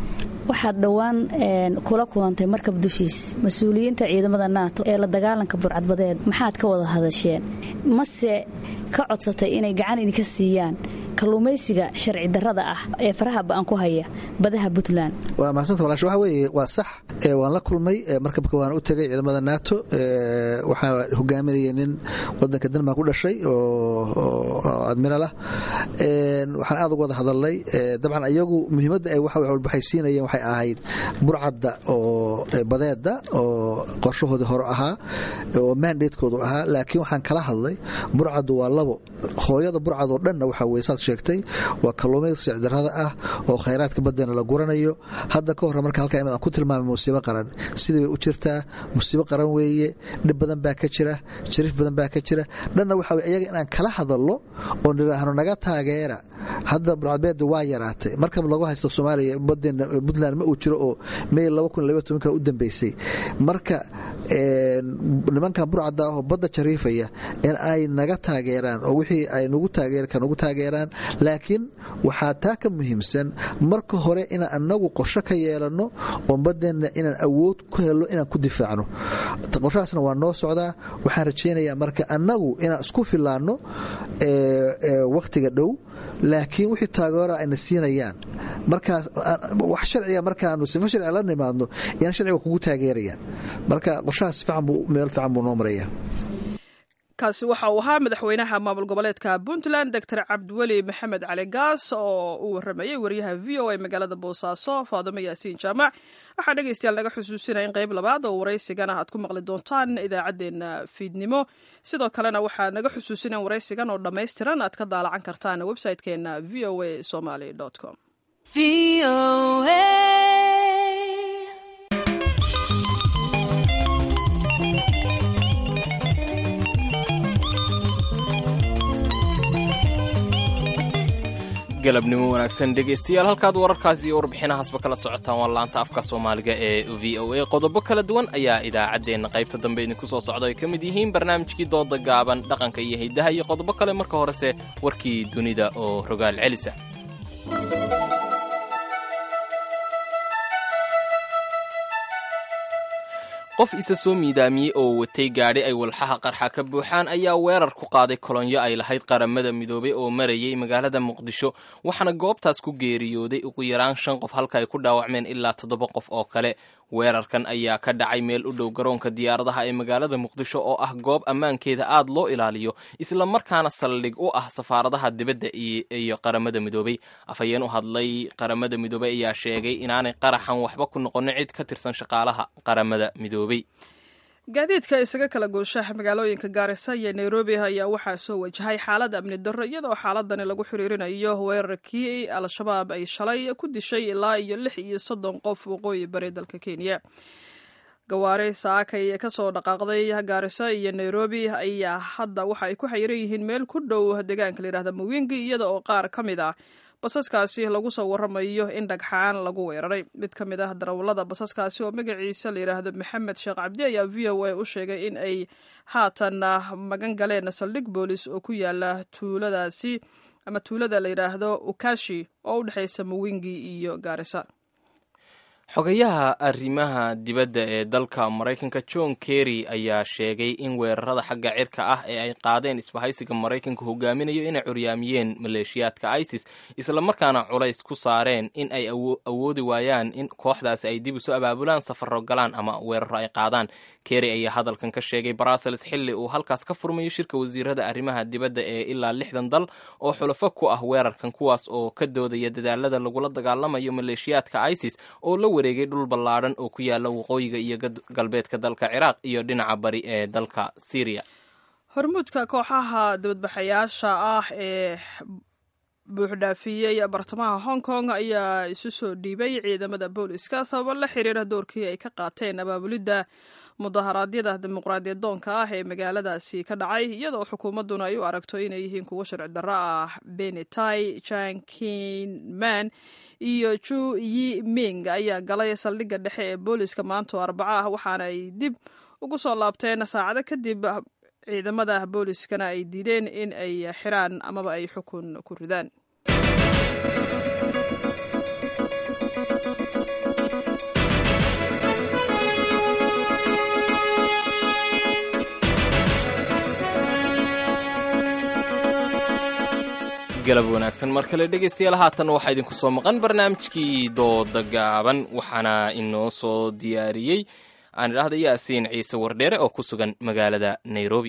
waxaad dhowaan kula kulantay markab dushiis mas-uuliyiinta ciidamada naato ee la dagaalanka burcadbadeed maxaad ka wada hadasheen mase ka codsatay inay gacan idinka siiyaan kalluumaysiga sharci darrada ah ee faraha ba'an ku haya badaha puntland waa mahadsantaa walaasha waxa weeye waa sax waan la kulmay markabka waan u tegay ciidamada nato waxaa hogaaminaya nin wadanka denmark u dhashay oo admiral ah waxaan aad uga wada hadalnay dabcan iyagu muhiimadda ay waxay siinayeen waxay ahayd burcadda oo badeeda oo qorshahoodii hore ahaa oo mandatekoodu ahaa laakiin waxaan kala hadlay burcaddu waa labo hooyada burcadoo dhanna waxaa weye saad sheegtay waa kalluumaysi sicdarrada ah oo khayraadka baddana la guranayo hadda ka horre marka halkaa imid aan ku tilmaamay musiibo qaran sidii bay u jirtaa musiibo qaran weeye dhib badan baa ka jira jariif badan baa ka jira dhanna waxa weye iyaga inaan kala hadallo oo nidhaahno naga taageera hadda burcadbeeda waa yaraatay markab lagu haysto soomaaliya badeena puntland ma uu jiro oo may u dambeysay marka nimankan burcadda ah oo badda jariifaya in ay naga taageeraan oo wixii ay nagu nagu taageeraan laakiin waxaa taa ka muhiimsan marka hore inaan anagu qorsho ka yeelanno oo badeenna inaan awood ku helno inaan ku difaacno qorshahaasna waa noo socdaa waxaan rajaynayaa marka annagu inaan isku filaanno wakhtiga dhow laakiin wixii taageera ayna siinayaan markaas wax sharciga markaanu sifo sharciga la nimaadno inaan sharciga kugu taageerayaan marka qorshahaas fiican buu meel fiican buu noo maraya kaasi waxa uu ahaa madaxweynaha maamul goboleedka puntland doctor cabdiweli maxamed cali gaas oo uu waramayey wariyaha v o a magaalada boosaaso faadimo yaasiin jaamac waxaa dhegaystayaal naga xusuusinaya in qayb labaad oo waraysigana aad ku maqli doontaan idaacaddeenna fiidnimo sidoo kalena waxaa naga xusuusinaya in waraysigan oo dhammaystiran aad ka daalacan kartaan website-keenna v o a somaly com galabnimo wanaagsan dhegaystayaal halkaad wararkaas iyo warbixinahaasba kala socotaan waa laanta afka soomaaliga ee v o a qodobo kala duwan ayaa idaacaddeenna qaybta dambe idinku soo socda ay ka mid yihiin barnaamijkii dooda gaaban dhaqanka iyo hiddaha iyo qodobo kale marka horese warkii dunida oo rogaal celisa qof isa soo miidaamiyey oo watay gaadhi ay walxaha qarxa ka buuxaan ayaa weerar ku qaaday kolonyo ay lahayd qaramada midoobay oo marayay magaalada muqdisho waxaana goobtaas ku geeriyooday ugu yaraan shan qof halka ay ku dhaawacmeen ilaa toddoba qof oo kale weerarkan ayaa ka dhacay meel u dhow garoonka diyaaradaha ee magaalada muqdisho oo ah goob ammaankeeda aad loo ilaaliyo isla markaana saldhig u ah safaaradaha dibadda iyo qaramada midoobay afhayeen u hadlay qaramada midoobey ayaa sheegay inaanay qaraxan waxba ku noqonin cid ka tirsan shaqaalaha qaramada midoobey gaadiidka isaga kala gooshaha magaalooyinka gaarisa iyo nairobi ayaa waxaa soo wajahay xaalad amni darro iyadoo xaaladani lagu xiriirinayo weerarkii al-shabaab ay shalay ku dishay ilaa iyo lix iyo soddon qof waqooyi bari dalka kenya gawaari saakay kasoo dhaqaaqday gaarisa iyo nairobi ayaa hadda waxa ay ku xayiran yihiin meel ku dhow deegaanka layidhahda muwingi iyada oo qaar ka mid ah basaskaasi lagu soo waramayo in dhagxaan lagu weeraray mid ka mid ah darawallada basaskaasi oo magaciisa layidhaahdo maxamed sheekh cabdi ayaa v o a u sheegay in ay haatan magan galeen saldhig boolis oo ku yaala tuuladaasi ama tuulada layidhaahdo ukashi oo u dhexaysa muwingi iyo gaarisa xogayaha arrimaha dibadda ee dalka maraykanka john kerry ayaa sheegay in weerarada xagga cirka ah ee ay qaadeen isbahaysiga maraykanka hogaaminayo inay curyaamiyeen maleeshiyaadka isis islamarkaana culays ku saareen in ay awoodi waayaan in kooxdaasi ay dib isu abaabulaan safaro galaan ama weeraro ay qaadaan kerry ayaa hadalkan ka sheegay brussels xilli uu halkaas ka furmayo shirka wasiirada arrimaha dibadda ee ilaa lixdan dal oo xulafo ku ah weerarkan kuwaas oo ka doodaya dadaalada lagula dagaalamayo maleeshiyaadka isis oo la wareegay dhul ballaadhan oo ku yaala waqooyiga iyo galbeedka dalka ciraaq iyo dhinaca bari ee dalka syriya hormuudka kooxaha dibadbaxayaasha ah ee buuxdhaafiyey bartamaha hong kong ayaa isu soo dhiibay ciidamada booliska sababo la xiriira doorkii ay ka qaateen abaabulidda mudaharaadyada dimuqraadiyad doonka ah ee magaaladaasi ka dhacay iyadoo xukuumadduna ay u aragto inay yihiin kuwo sharci darro ah benetai jankinman iyo ju yi ming ayaa galay saldhigga dhexe ee booliska maanto arbaco ah waxaana ay dib ugu soo laabteen saacado kadib ciidamada booliskana ay diideen in ay xiraan amaba ay xukun ku ridaan galab wanaagsan mar kale dhegaystayaal haatan waxaa idinku soo maqan barnaamijkii dooda gaaban waxaana inoo soo diyaariyey aan idhaahda yaasiin ciise wardheere oo ku sugan magaalada nairobi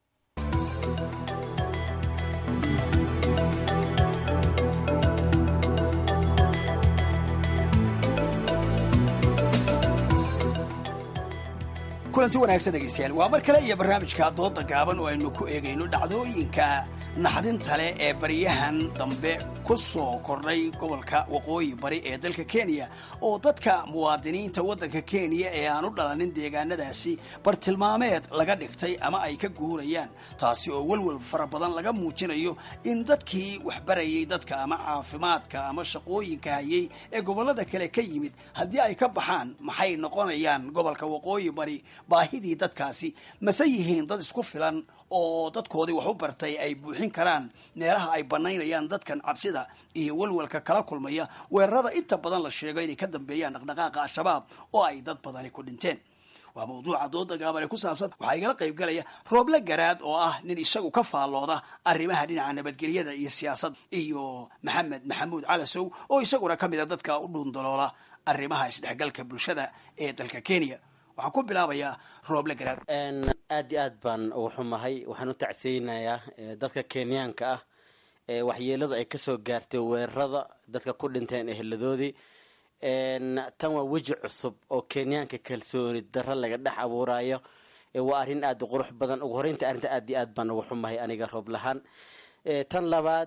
kulanti wanaagsan dhegaystayaal waa mar kale iyo barnaamijka dooda gaaban oo aynu ku eegayno dhacdooyinka naxdinta leh ee baryahan dambe ku soo kordhay gobolka waqooyi bari ee dalka kenya oo dadka muwaadiniinta waddanka kenya ee aan u dhalanin deegaanadaasi bartilmaameed laga dhigtay ama ay ka guurayaan taasi oo welwel fara badan laga muujinayo in dadkii waxbarayay dadka ama caafimaadka ama shaqooyinka hayay ee gobollada kale ka yimid haddii ay ka baxaan maxay noqonayaan gobolka waqooyi bari baahidii dadkaasi mase yihiin dad isku filan oo dadkoodii wax u bartay ay buuxin karaan meelaha ay banaynayaan dadkan cabsida iyo welwelka kala kulmaya weerarada inta badan la sheego inay ka dambeeyaan dhaqdhaqaaqa al-shabaab oo ay dad badani ku dhinteen waa mawduuca dooda gaaban ee ku saabsan waxaa igala qayb galaya rooble garaad oo ah nin isagu ka faallooda arrimaha dhinaca nabadgelyada iyo siyaasadda iyo maxamed maxamuud calasow oo isaguna ka mid a dadka u dhuundaloola arrimaha isdhexgalka bulshada ee dalka kenya waxaan ku bilaabayaa rooble garaad aad iyo aad baan ugu xumahay waxaan u tacseynayaa dadka kenyaanka ah ee waxyeeladu ay kasoo gaartay weerarada dadka ku dhinteen eheladoodii tan waa weji cusub oo kenyaanka kalsooni daro laga dhex abuurayo waa arrin aada u qurux badan ugu horeynta arrinta aad iyo aad baan ugu xumahay aniga roob lahaan tan labaad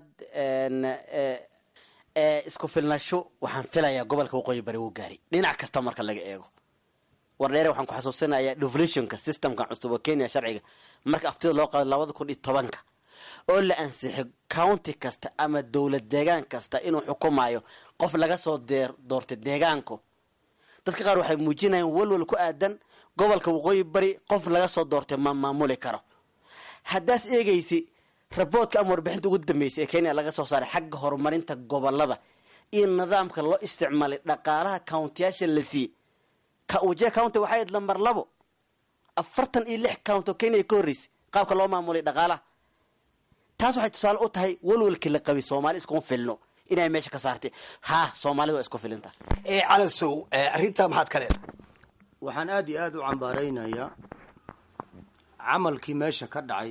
isku filnasho waxaan filayaa gobolka waqooyi bari wuu gaaray dhinac kasta marka laga eego wardheere waxaan ku xasuusinayaa devolutionka systemka cusub oo kenya sharciga marka aftida loo qaado labada kun iyo tobanka oo la ansixay county kasta ama dowlad deegaan kasta inuu xukumayo qof laga soo deer doortay deegaanku dadka qaar waxay muujinayaan walwal ku aadan gobolka waqooyi bari qof laga soo doortay ma maamuli karo haddaas eegaysi raboodka ama warbixinta ugu dambeysay ee kenya laga soo saaray xagga horumarinta gobolada iyo nidaamka loo isticmaalay dhaqaalaha countiyaasha la siiyey wajia county waxay ayd lambar labo afartan iyo lix count oo kenya ka horreysay qaabka loo maamulay dhaqaalaha taas waxay tusaale u tahay walwalkii la qabay soomaali iskuma filno inay meesha ka saartay ha soomaalida waa isku filinta calasow arrintaa maxaad ka leedahay waxaan aada iyo aada u cambaaraynayaa camalkii meesha ka dhacay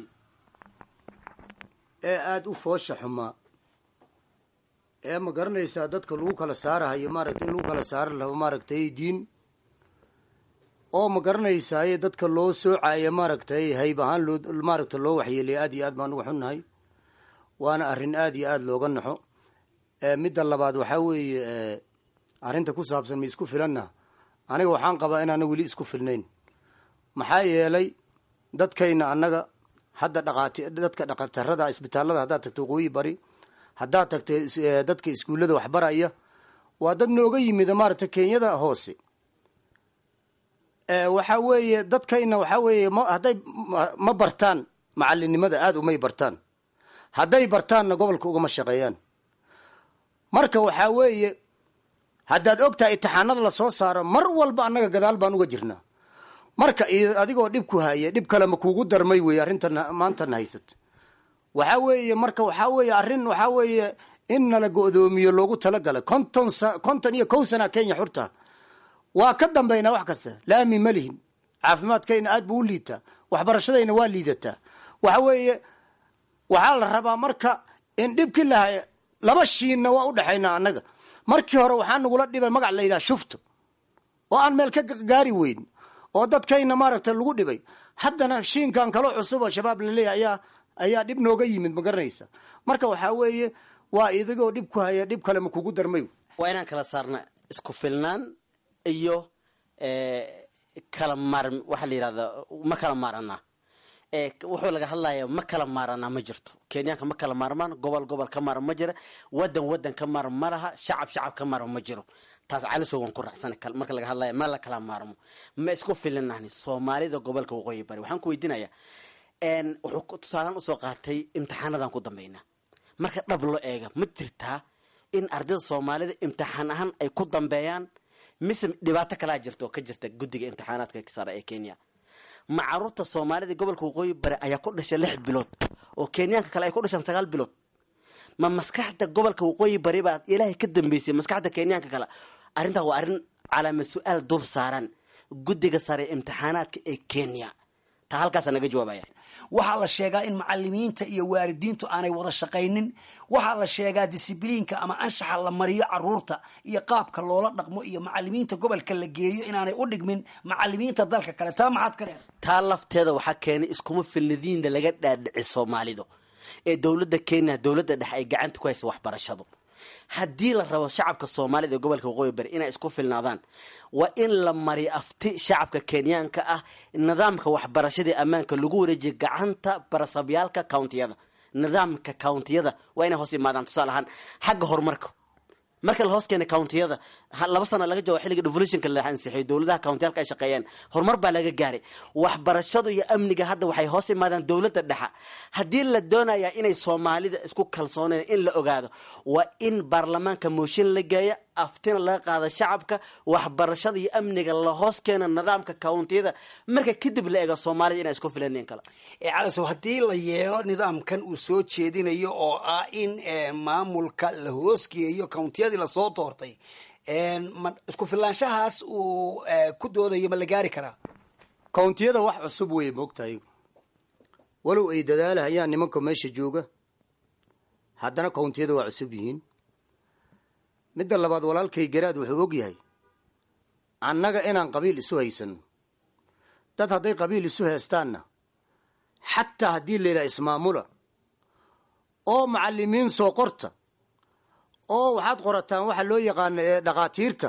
ee aada u foosha xumaa ee ma garanaysaa dadka lagu kala saarahayo maaragtay in lagu kala saari laho maaragtay diin oo ma garanaysaaye dadka loo soocaya maaragtay hayb ahaan loo maaragta loo waxyeelaya aad iyo aad baan uga xunnahay waana arrin aada iyo aada looga naxo midda labaad waxaa weeye arrinta ku saabsan ma isku filanna aniga waxaan qabaa inaana weli isku filnayn maxaa yeelay dadkayna annaga hadda dhaqaati dadka dhaqatarada isbitaallada haddaad tagto waqooyi bari haddaad tagta dadka iskuullada waxbaraya waa dad nooga yimida maaragta kenyada hoose waxaa weeye dadkayna waxaa weeye ma hadday ma bartaan macalinimada aada umay bartaan hadday bartaanna gobolka ugama shaqeeyaan marka waxaa weeye haddaad ogtahay itixaanada lasoo saaro mar walba annaga gadaal baan uga jirnaa marka adigoo dhib ku haya dhib kale ma kuugu darmay weeye arrintan maantana haysat waxaa weeye marka waxaa weeye arrin waxaa weeye in nala go-doomiyo loogu talagalay konton konton iyo kow sana kenya xurta waa ka dambaynaa wax kasta laami ma lihin caafimaadkayna aad buu u liitaa waxbarashadayna waa liidataa waxa weeye waxaa la rabaa marka in dhibkii lahay laba shiinna waa u dhexaynaa annaga markii hore waxaa nagula dhibay magac la yidhaha shufto oo aan meel ka gaari weyn oo dadkayna maaragta lagu dhibay haddana shiinkan kaloo cusub oo shabaab laleeyahay ayaa ayaa dhib nooga yimid ma garanaysa marka waxaa weeye waa idigoo dhib ku haya dhib kale ma kugu darmay waa inaan kala saarna isku filnaan iyo kala maar waxaa la yidhahda ma kala maaranaa wuxuu laga hadlaya ma kala maaranaa ma jirto kenyaanka ma kala maarmaan gobol gobol ka maaran ma jira wadan wadan ka maaran ma laha shacab shacab ka maaran ma jiro taas calisow waan ku raacsan marka laga hadlaya ma la kala maarmo ma isku filinahni soomaalida gobolka waqooyi bari waxaan ku weydiinaya wuxuu tusaalaan usoo qaatay imtixaanadan ku dambeynaa marka dhab loo eega ma jirtaa in ardayda soomaalida imtixaan ahaan ay ku dambeeyaan mise dhibaato kalaa jirta oo ka jirta guddiga imtixaanaadka sare ee kenya ma caruurta soomaalida gobolka waqooyi bari ayaa ku dhashay lix bilood oo kenyaanka kale ay ku dhashaan sagaal bilood ma maskaxda gobolka waqooyi bari baa ilaahay ka dambeysay maskaxda kenyaanka kale arrintaa waa arrin calaama su-aal dul saaran guddiga sare imtixaanaadka ee kenya taa halkaasa naga jawaabaya waxaa la sheegaa in macalimiinta iyo waalidiintu aanay wada shaqaynin waxaa la sheegaa disibliinka ama anshaxa la mariyo caruurta iyo qaabka loola dhaqmo iyo macalimiinta gobolka la geeyo inaanay u dhigmin macalimiinta dalka kale taa maxaad ka leedahay taa lafteeda waxaa keenay iskuma filnadiinda laga dhaadhici soomaalidu ee dowladda kenya dowladda dhexe ay gacanta ku haysa waxbarashadu haddii la rabo shacabka soomaalida ee gobolka waqooyi bari inay isku filnaadaan waa in la mariyo afti shacabka kenyaanka ah nidaamka waxbarashadii ammaanka lagu wareejiya gacanta barasabyaalka countiyada nidaamka countiyada waa inay hoos imaadaan tusaale ahaan xagga horumarka marka la hoos keenay countiyada ha- laba sana laga joogo xilliga devolutionka la ansixiyo dowladaha countiyalka ay shaqeeyeen horumar baa laga gaaray waxbarashadu iyo amniga hadda waxay hoos imaadaan dowladda dhexa haddii la doonaya inay soomaalida isku kalsooneen in la ogaado waa in baarlamaanka mooshin la geeya aftina laga qaada shacabka waxbarashada iyo amniga la hoos keena nidaamka countiyada marka kadib la eego soomaalida inay isku filaneen kale ee calasow haddii la yeelo nidaamkan uu soo jeedinayo oo ah in eh, maamulka la hoosgeeyo countiyadii lasoo doortay en, ma isku filaanshahaas uu eh, ku doodayo ma la gaari karaa kountiyada wax cusub wey moogtahay walow ay dadaalahayaan nimanka meesha jooga haddana kountiyada waa cusub yihiin midda labaad walaalkay garaad wuxuu og yahay annaga inaan qabiil isu haysano dad hadday qabiil isu heestaanna xataa haddii la yidhaha ismaamula oo macalimiin soo qorta oo waxaad qorataan waxa loo yaqaano ee dhakhaatiirta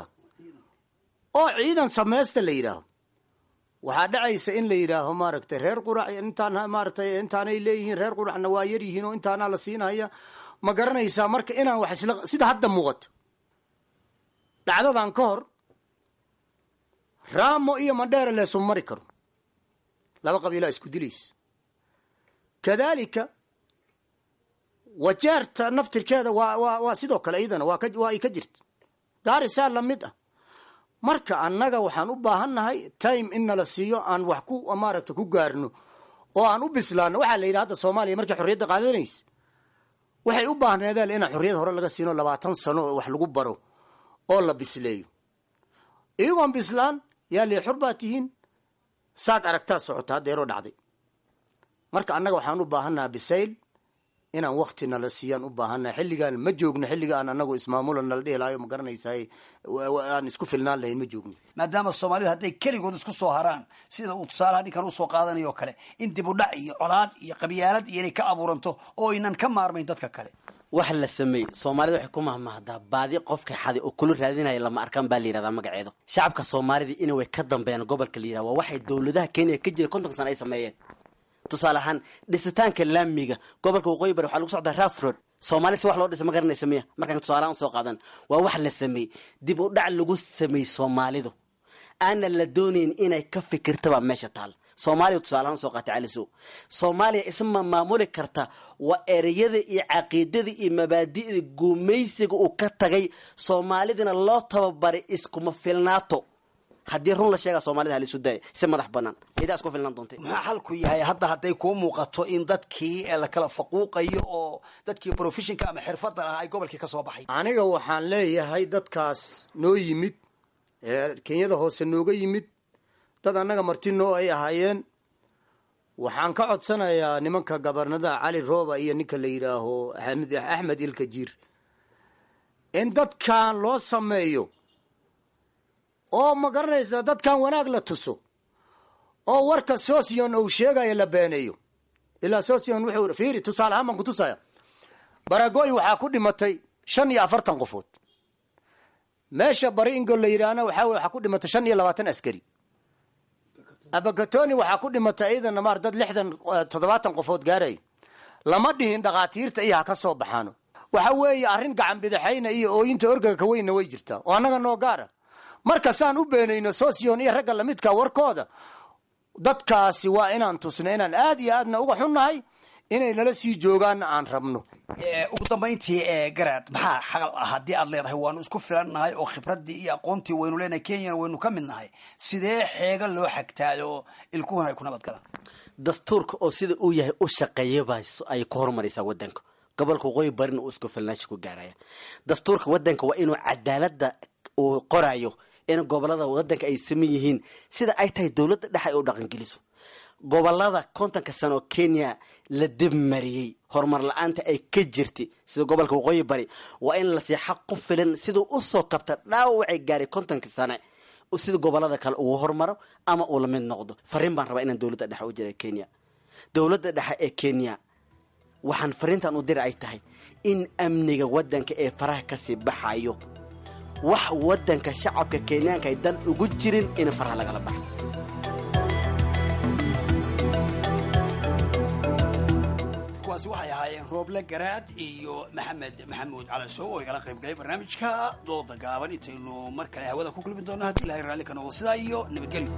oo ciidan samaysta la yidhaaho waxaa dhacaysa in la yidhaaho maaragtay reer qurac intaan maaragtay intaanay leeyihiin reer quracna waa yar yihiin oo intaanaa la siinaya ma garanaysaa marka inaan wax isla sida hadda muuqato dhacdadan ka hor raamo iyo mandheere leesu mari karo laba qabiilaa isku dilaysa kadaalika wajeerta naftirkeeda waa waa waa sidoo kale iyadana waa ka waa ay ka jirta gaarisaa lamid ah marka annaga waxaan u baahannahay time in nala siiyo aan wax ku maaragta ku gaarno oo aan u bislaano waxaa la yidhi hadda soomaaliya markay xorriyadda qaadanaysa waxay u baahneedeen inaan xorriyad hore laga siino labaatan sano oo wax lagu baro oo la bisleeyo iyagoon bislaan yaa lee xor baa tihiin saad aragtaa socota haddeeroo dhacday marka annaga waxaan u baahannaha bisayl inaan wakti nala siiyaan u baahannaha xilligaan ma joogno xilliga aan anagu ismaamula nala dhihi lahayo ma garanaysaay aan isku filnaan lahayn ma joogno maadaama soomaalidu hadday keligood isku soo haraan sida uu tusaalaha ninkan usoo qaadanayo kale in dib u dhac iyo colaad iyo qabyaalad iyo inay ka abuuranto oo aynan ka maarmayn dadka kale wax la sameeyey soomaalida waxay ku mahmahdaa baadi qofka xaday oo kula raadinaya lama arkaan baa la yidhahdaa magaceedu shacabka soomaalida ina way ka dambeeyaan gobolka la yidhahda waa waxay dowladaha kenya ka jira konton sana ay sameeyeen tusaale ahaan dhisitaanka laamiga gobolka waqooyi bari waxaa lagu socdaa rafroad soomaali si wax loo dhisa ma garanaysa miya markaan tusaalahaan usoo qaadan waa wax la sameeyey dib u dhac lagu sameeyey soomaalidu aana la doonayn inay ka fikirtabaa meesha taal soomaaliya tusaalahaan usoo qaatay cali sow soomaaliya isma maamuli karta waa ereyada iyo caqiidada iyo mabaadi'da gumaysiga uu ka tagay soomaalidana loo tababaray iskuma filnaato haddii run la sheega soomaalida halisu daaya si madax banaan idaa isku filnaan doontay maxaa xalku yahay hadda hadday kuu muuqato in dadkii eh, la kala faquuqayo oo dadkii professionka ama xirfadda lahaa ay gobolkii ka soo baxay aniga waxaan leeyahay dadkaas noo yimid ee kenyada hoose nooga yimid dad annaga martinoo ay ahaayeen waxaan ka codsanayaa nimanka gabarnadaha cali rooba iyo ninka la yidhaaho axmed axmed ilkajiir in dadkan loo sameeyo oo ma garanaysa dadkan wanaag la tuso oo warka sosion uu sheegayo la beeneeyo ilaa sosion wuxuu fiiri tusaale ahaan baan kutusaya baragoy waxaa ku dhimatay shan iyo afartan qofood meesha bari ingol la yidhaahna waxaa waxaa ku dhimatay shan iyo labaatan askari abakatoni waxaa ku dhimatay iyadana maar dad lixdan toddobaatan qofood gaaray lama dhihin dhakhaatiirta iyo ha ka soo baxaano waxa weeye arrin gacan bidixayna iyo ooyinta orgaga ka weynna way jirtaa oo annaga noo gaara marka saan u beenayno sosion iyo ragga lamidka warkooda dadkaasi waa inaan tusno inaan aad iyo aadna uga xunnahay inay nala sii joogaanna aan rabno ugu dambayntii ee garaad maxaa xaqal ah haddii aad leedahay waanu isku filannahay oo khibraddii iyo aqoontii waynu leenahay kenyana waynu ka mid nahay sidee xeega loo xagtaayo ilkuhuna ay ku nabad galaan dastuurka oo sida uu yahay u shaqeeya baa ay ku horumaraysaa wadanka gobolka waqooyi barina uu isku filnaansho ku gaaraya dastuurka wadanka waa inuu cadaalada uu qorayo in gobolada wadanka ay saman yihiin sida ay tahay dowladda dhexe ay u dhaqangeliso gobolada kontonka sano oo kenya la dibmariyey horumar la-aanta ay ka jirtay sida gobolka waqooyi bari waa in la sii xaq ku filan siduu usoo kabta dhaawacay gaaray kontonka sane sida gobolada kale ugu hormaro ama uu lamid noqdo fariin baan rabaa inaan dowladda dhexe u jira kenya dowladda dhexe ee kenya waxaan fariintan u dira ay tahay in amniga wadanka ee faraha kasii baxayo wax wadanka shacabka kenyaanka ay dan ugu jirin in faraha lagala baxo kuwaasi waxay ahaayeen rooble garaad iyo maxamed maxamuud calasow oo igala qayb galay barnaamijka dooda gaaban intaynu mar kale hawada ku kulmi doono haddii ilahay raalli ka noqdo sidaa iyo nabadgelyo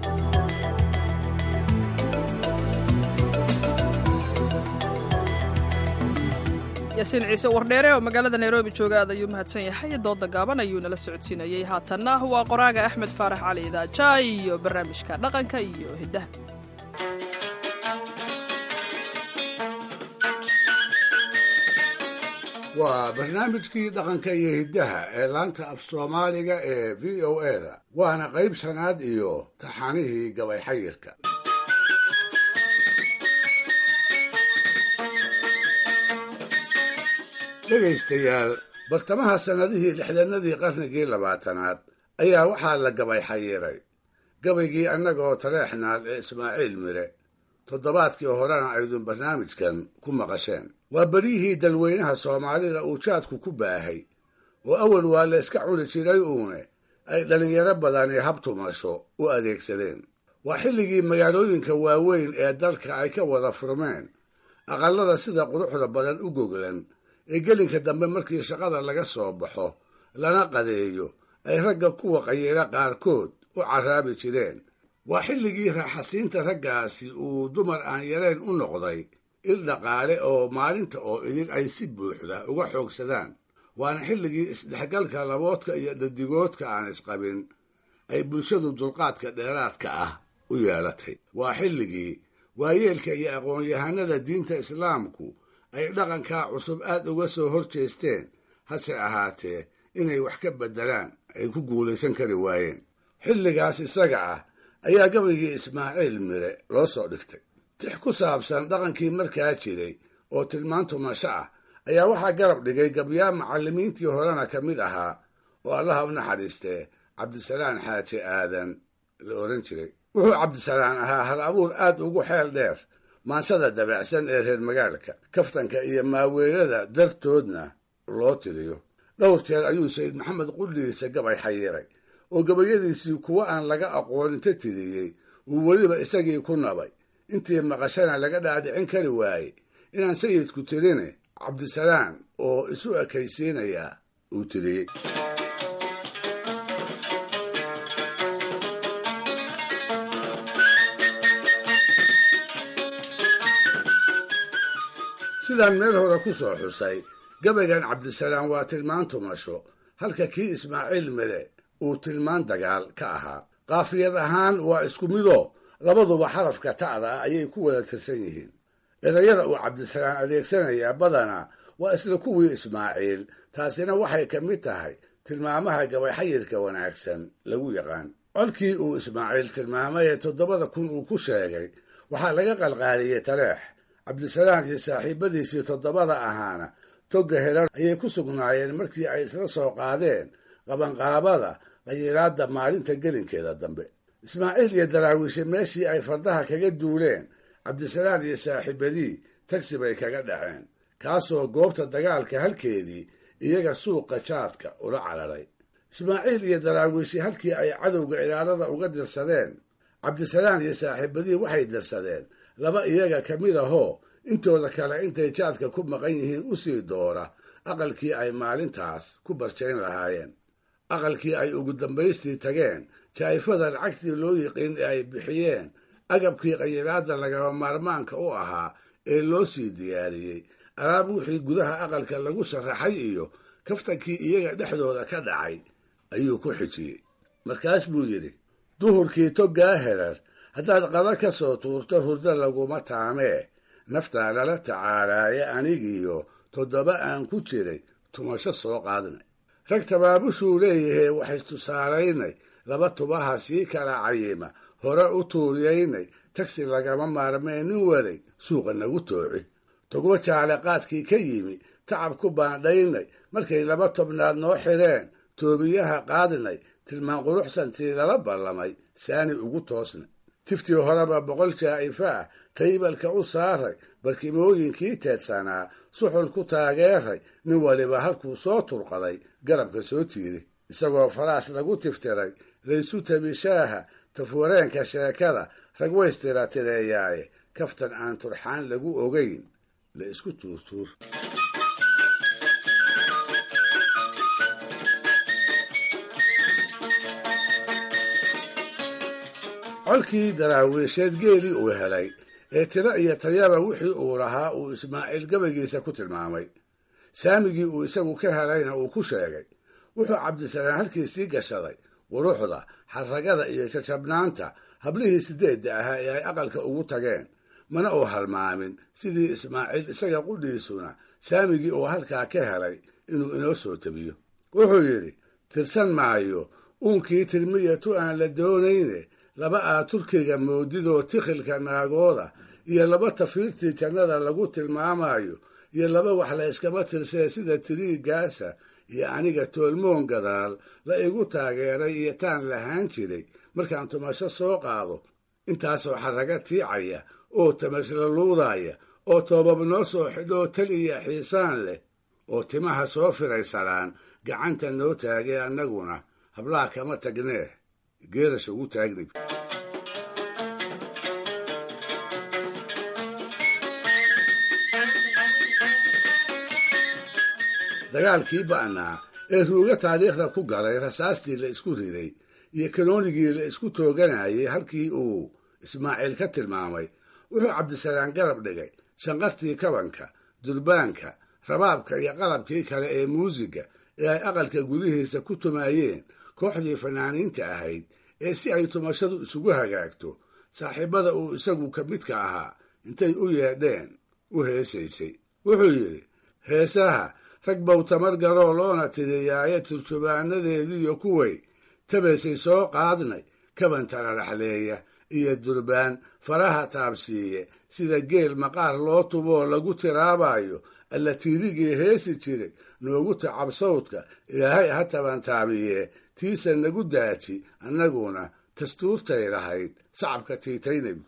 yaasiin ciise wardheere oo magaalada nairobi jooga aad ayuu mahadsan yahay dooda gaaban ayuu nala socodsiinayey haatanna waa qoraaga axmed faarax cali idaaja iyo barnaamijka dhaqanka iyo hiddaha waa barnaamijkii dhaqanka iyo hiddaha ee laanta af soomaaliga ee v o eda waana qayb shanaad iyo taxanihii gabay xayirka dhegaystayaal bartamaha sannadihii lixdanadii qarnigii labaatanaad ayaa waxaa la gabay xayiray gabaygii annagoo taleexnaal ee ismaaciil mire toddobaadkii horena aydun barnaamijkan ku maqasheen waa beryihii dalweynaha soomaalida uu jaadku ku baahay oo awal waa la iska cuni jiray uune ay dhallinyaro badani habtumasho u adeegsadeen waa xilligii magaalooyinka waaweyn ee dalka ay ka wada furmeen aqallada sida quruxda badan u goglan ee gelinka dambe markii shaqada laga soo baxo lana qadeeyo ay ragga kuwa qayira qaarkood u carraabi jireen waa xilligii raaxasiinta raggaasi uu dumar aan yareen u noqday il dhaqaale oo maalinta oo idin ay si buuxda uga xoogsadaan waana xilligii isdhexgalka laboodka iyo dhadigoodka aan isqabin ay bulshadu dulqaadka dheeraadka ah u yeelatay waa xilligii waayeelka iyo aqoon-yahanada diinta islaamku ay dhaqankaa cusub aad uga soo hor jeesteen hase ahaatee inay wax ka beddelaan ay ku guulaysan kari waayeen xilligaas isaga ah ayaa gabaygii ismaaciil mire loo soo dhigtay tix ku saabsan dhaqankii markaa jiray oo tilmaantumasho ah ayaa waxaa garab dhigay gabyaa macallimiintii horena ka mid ahaa oo allaha u naxariistee cabdisalaan xaaji aadan la odhan jiray wuxuu cabdisalaan ahaa hal abuur aad ugu xeel dheer maansada dabeecsan ee reer magaalka kaftanka iyo maaweelada dartoodna loo tiriyo dhowr jeer ayuu sayid maxamed qudhiisa gabay xayiray oo gabayadiisii kuwo aan laga aqooninta tiriyey uu weliba isagii ku nabay intii maqashana laga dhaadhicin kari waayey inaan sayidku tirine cabdisalaan oo isu ekaysiinayaa uu tiriyey sidaan meel hore ku soo xusay gabaygan cabdisalaan waa tilmaan tumasho halka kii ismaaciil mele uu tilmaan dagaal ka ahaa qaafiyad ahaan waa isku midoo labaduba xarafka ta'da ah ayay ku wada tirsan yihiin erayada uu cabdisalaan adeegsanayaa badanaa waa isla kuwii ismaaciil taasina waxay ka mid tahay tilmaamaha gabayxayirka wanaagsan lagu yaqaan colkii uu ismaaciil tilmaamay ee toddobada kun uu ku sheegay waxaa laga qalqaaliyey taleex cabdisalaan iyo saaxiibadiisii toddobada ahaana togga herar ayay ku sugnaayeen markii ay isla soo qaadeen qabanqaabada qayiraadda maalinta gelinkeeda dambe ismaaciil iyo daraawiishe meeshii ay fardaha kaga duuleen cabdisalaan iyo saaxiibadii tagsi bay kaga dhaceen kaasoo goobta dagaalka halkeedii iyaga suuqa jaadka ula cararay ismaaciil iyo daraawiishi halkii ay cadowga ilaalada uga dirsadeen cabdisalaan iyo saaxiibadii waxay dirsadeen laba iyaga ka mid ahoo intooda kale intay jaadka ku maqan yihiin u sii doora aqalkii ay maalintaas ku barjayn lahaayeen aqalkii ay ugu dambaystii tageen jaa'ifada lacagtii loo yiqiin ee ay bixiyeen agabkii qayiraadda lagaba maarmaanka u ahaa ee loo sii diyaariyey alaab wixii gudaha aqalka lagu sharaxay iyo kaftankii iyaga dhexdooda ka dhacay ayuu ku xijiyey markaas buu yidhi duhurkii toggaa herar haddaad qada ka soo tuurto hurdo laguma taamee naftaa lala tacaalaaye anigiyo toddoba aan ku jiray tumasho soo qaadnay rag tabaabushuu leeyahay waxaystusaalaynay laba tubaha sii kala cayima hore u tuuriyaynay tagsi lagama maarmee nin waday suuqa nagu tooci togbo jaale qaadkii ka yimi tacab ku baandhaynay markay laba tobnaad noo xidheen toobiyaha qaadnay tilmaan quruxsantii lala ballamay saani ugu toosnay tiftii horeba boqol jaa'ifa ah taybalka u saaray barkimooyinkii teedsanaa suxul ku taageeray nin waliba halkuu soo turqaday garabka soo tiiri isagoo faraas lagu tiftiray laysu tabishaaha tafwareenka sheekada rag waystira tireeyaaye kaftan aan turxaan lagu ogayn la isku tuurtuur colkii daraawiisheed geelii uu helay ee tiro iyo tayaba wixii uu lahaa uu ismaaciil gabaygiisa ku tilmaamay saamigii uu isagu ka helayna uu ku sheegay wuxuu cabdisalaan halkiisii gashaday quruxda xarragada iyo jajabnaanta hablihii sideedda ahaa ee ay aqalka ugu tageen mana uu halmaamin sidii ismaaciil isaga qudhiisuna saamigii uu halkaa ka helay inuu inoo soo tabiyo wuxuu yidhi tirsan maayo uunkii tirmiya tu aan la doonayne laba aa turkiga moodidoo tikhilka naagooda iyo laba tafiirtii jannada lagu tilmaamayo iyo laba wax la yskama tirsee sida tiriigaasa iyo aniga toolmoon gadaal la igu taageeray iyo taan lahaan jiray markaan tumasho soo qaado intaasoo xarraga tiicaya oo tamashla luudaya oo toobab noo soo xidhoo tal iyo xiisaan leh oo timaha soo firaysanaan gacanta noo taagay annaguna hablaha kama tagnee geerasha ugu taagnay dagaalkii ba'naa ee ruuga taariikhda ku galay rasaastii la isku riday iyo kanoonigii la isku tooganayay halkii uu ismaaciil ka tilmaamay wuxuu cabdisalaan garab dhigay shanqartii kabanka durbaanka rabaabka iyo qalabkii kale ee muusiga ee ay aqalka gudihiisa ku tumaayeen kooxdii fanaaniinta ahayd ee si ay tumashadu isugu hagaagto saaxiibbada uu isagu ka midka ahaa intay u yeedheen u heesaysay wuxuu yidhi heesaha rag bow tamar garoo loona tiriyaaye turjubaanadeediiyo kuway tabaysay soo qaadnay kaban tararaxleeya iyo durbaan faraha taabsiiye sida geel maqaar loo tuboo lagu tiraabayo alla tiirigii heesi jiray noogu tacab sawdka ilaahay ha taban taabiye tiisa nagu daaji annaguna dastuurtay lahayd sacabka tiitaynayb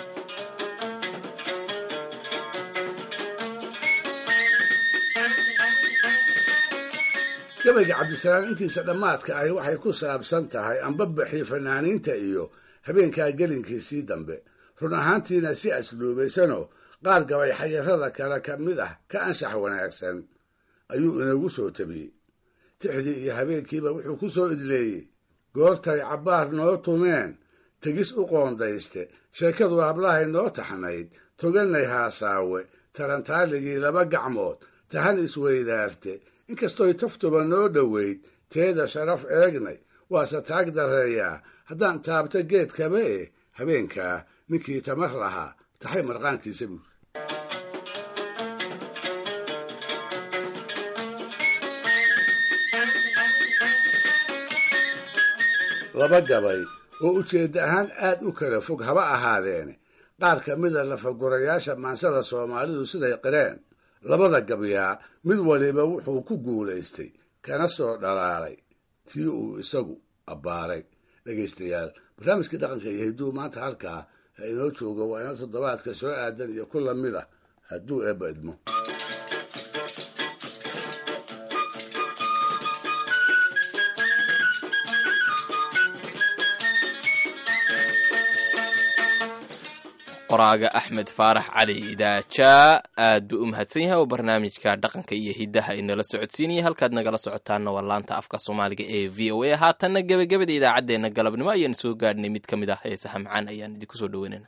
gabayga cabdisalaan intiisa dhammaadka ahi waxay ku saabsan tahay anbabaxii fanaaniinta iyo habeenkaa gelinkiisii dambe run ahaantiina si asluubaysanoo qaar gabay xayarada kale ka mid ah ka anshax wanaagsan ayuu inagu soo tabiyey tixdii iyo habeenkiiba wuxuu ku soo idleeyey goortay cabbaar noo tumeen tegis u qoondayste sheekadu hablahay noo taxnayd togannay haasaawe tarantaaligii laba gacmood tahan isweydaarte inkastooy taftuba noo dhoweyd teeda sharaf eegnay waase taag darreeyaa haddaan taabto geedkaba eh habeenkaa ninkii tamar lahaa taxay marqaankiisa buur laba gabay oo ujeedda ahaan aad u kala fog haba ahaadeene qaar ka mida lafagurayaasha maansada soomaalidu siday qireen labada gabyaa mid waliba wuxuu ku guulaystay kana soo dhalaalay tii uu isagu abbaaray dhegaystayaal barnaamijkii dhaqanka iyo hidduu maanta halkaa ha inoo joogo waa ina toddobaadka soo aadan iyo ku lamid ah hadduu eebba idmo qoraaga axmed faarax cali idaaja aad buu u mahadsan yahay oo barnaamijka dhaqanka iyo hiddaha inala socodsiinaya halkaad nagala socotaana waa laanta afka soomaaliga ee v o a haatanna gebagabada idaacaddeenna galabnimo ayaanu soo gaadhnay mid ka mid ah heesaha macaan ayaan idinku soo dhaweynayna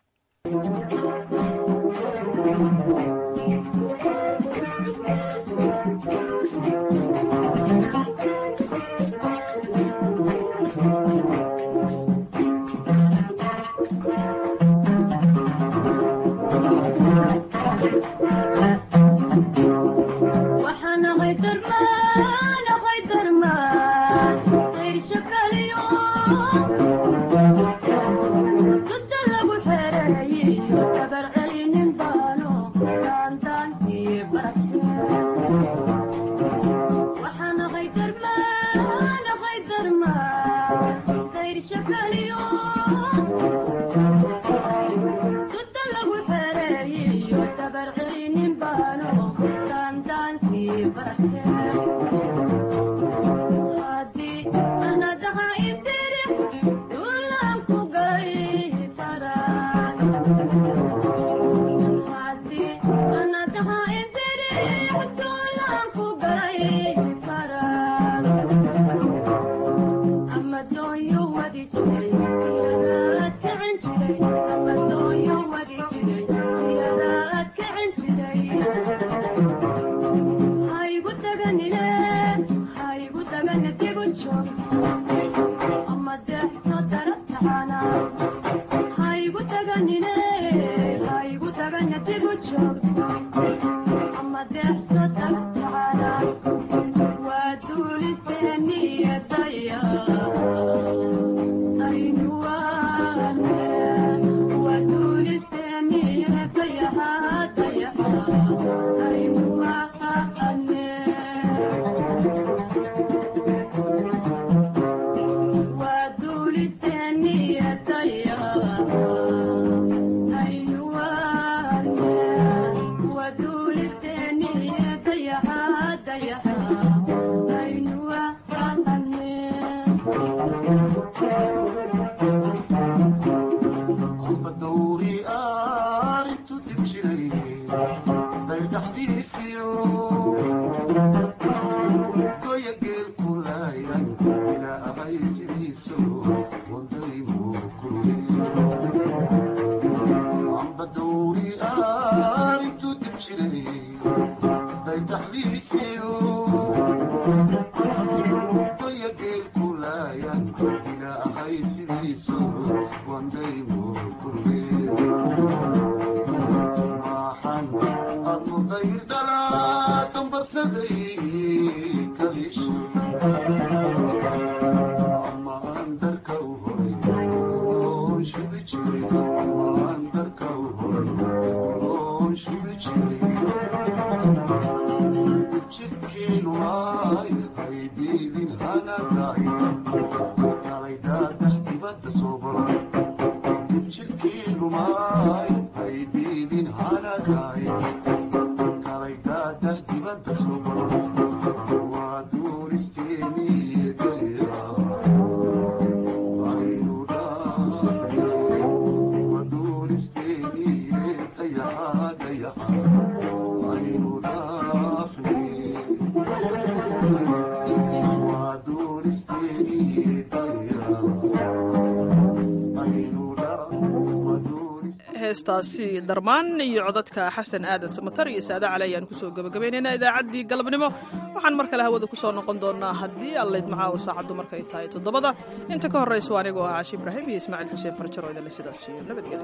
heestaasi darmaan iyo codadka xasan aadan samatar iyo saade cali ayaan kusoo gabagabaynaynaa idaacaddii galabnimo waxaan mar kale hawada kusoo noqon doonaa haddii allayd macaawo saacaddu markay tahay toddobada inta ka horrayso anigoo ah caashi ibraahim iyo ismaaciil xuseen farjaro idinle sidaas iyo nabadgelyo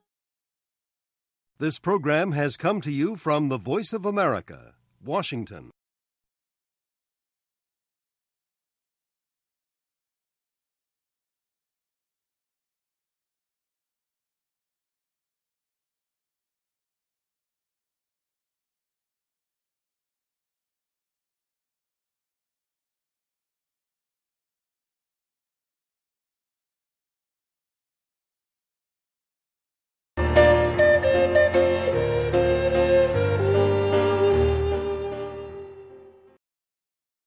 This program has come to you from the Voice of America, Washington.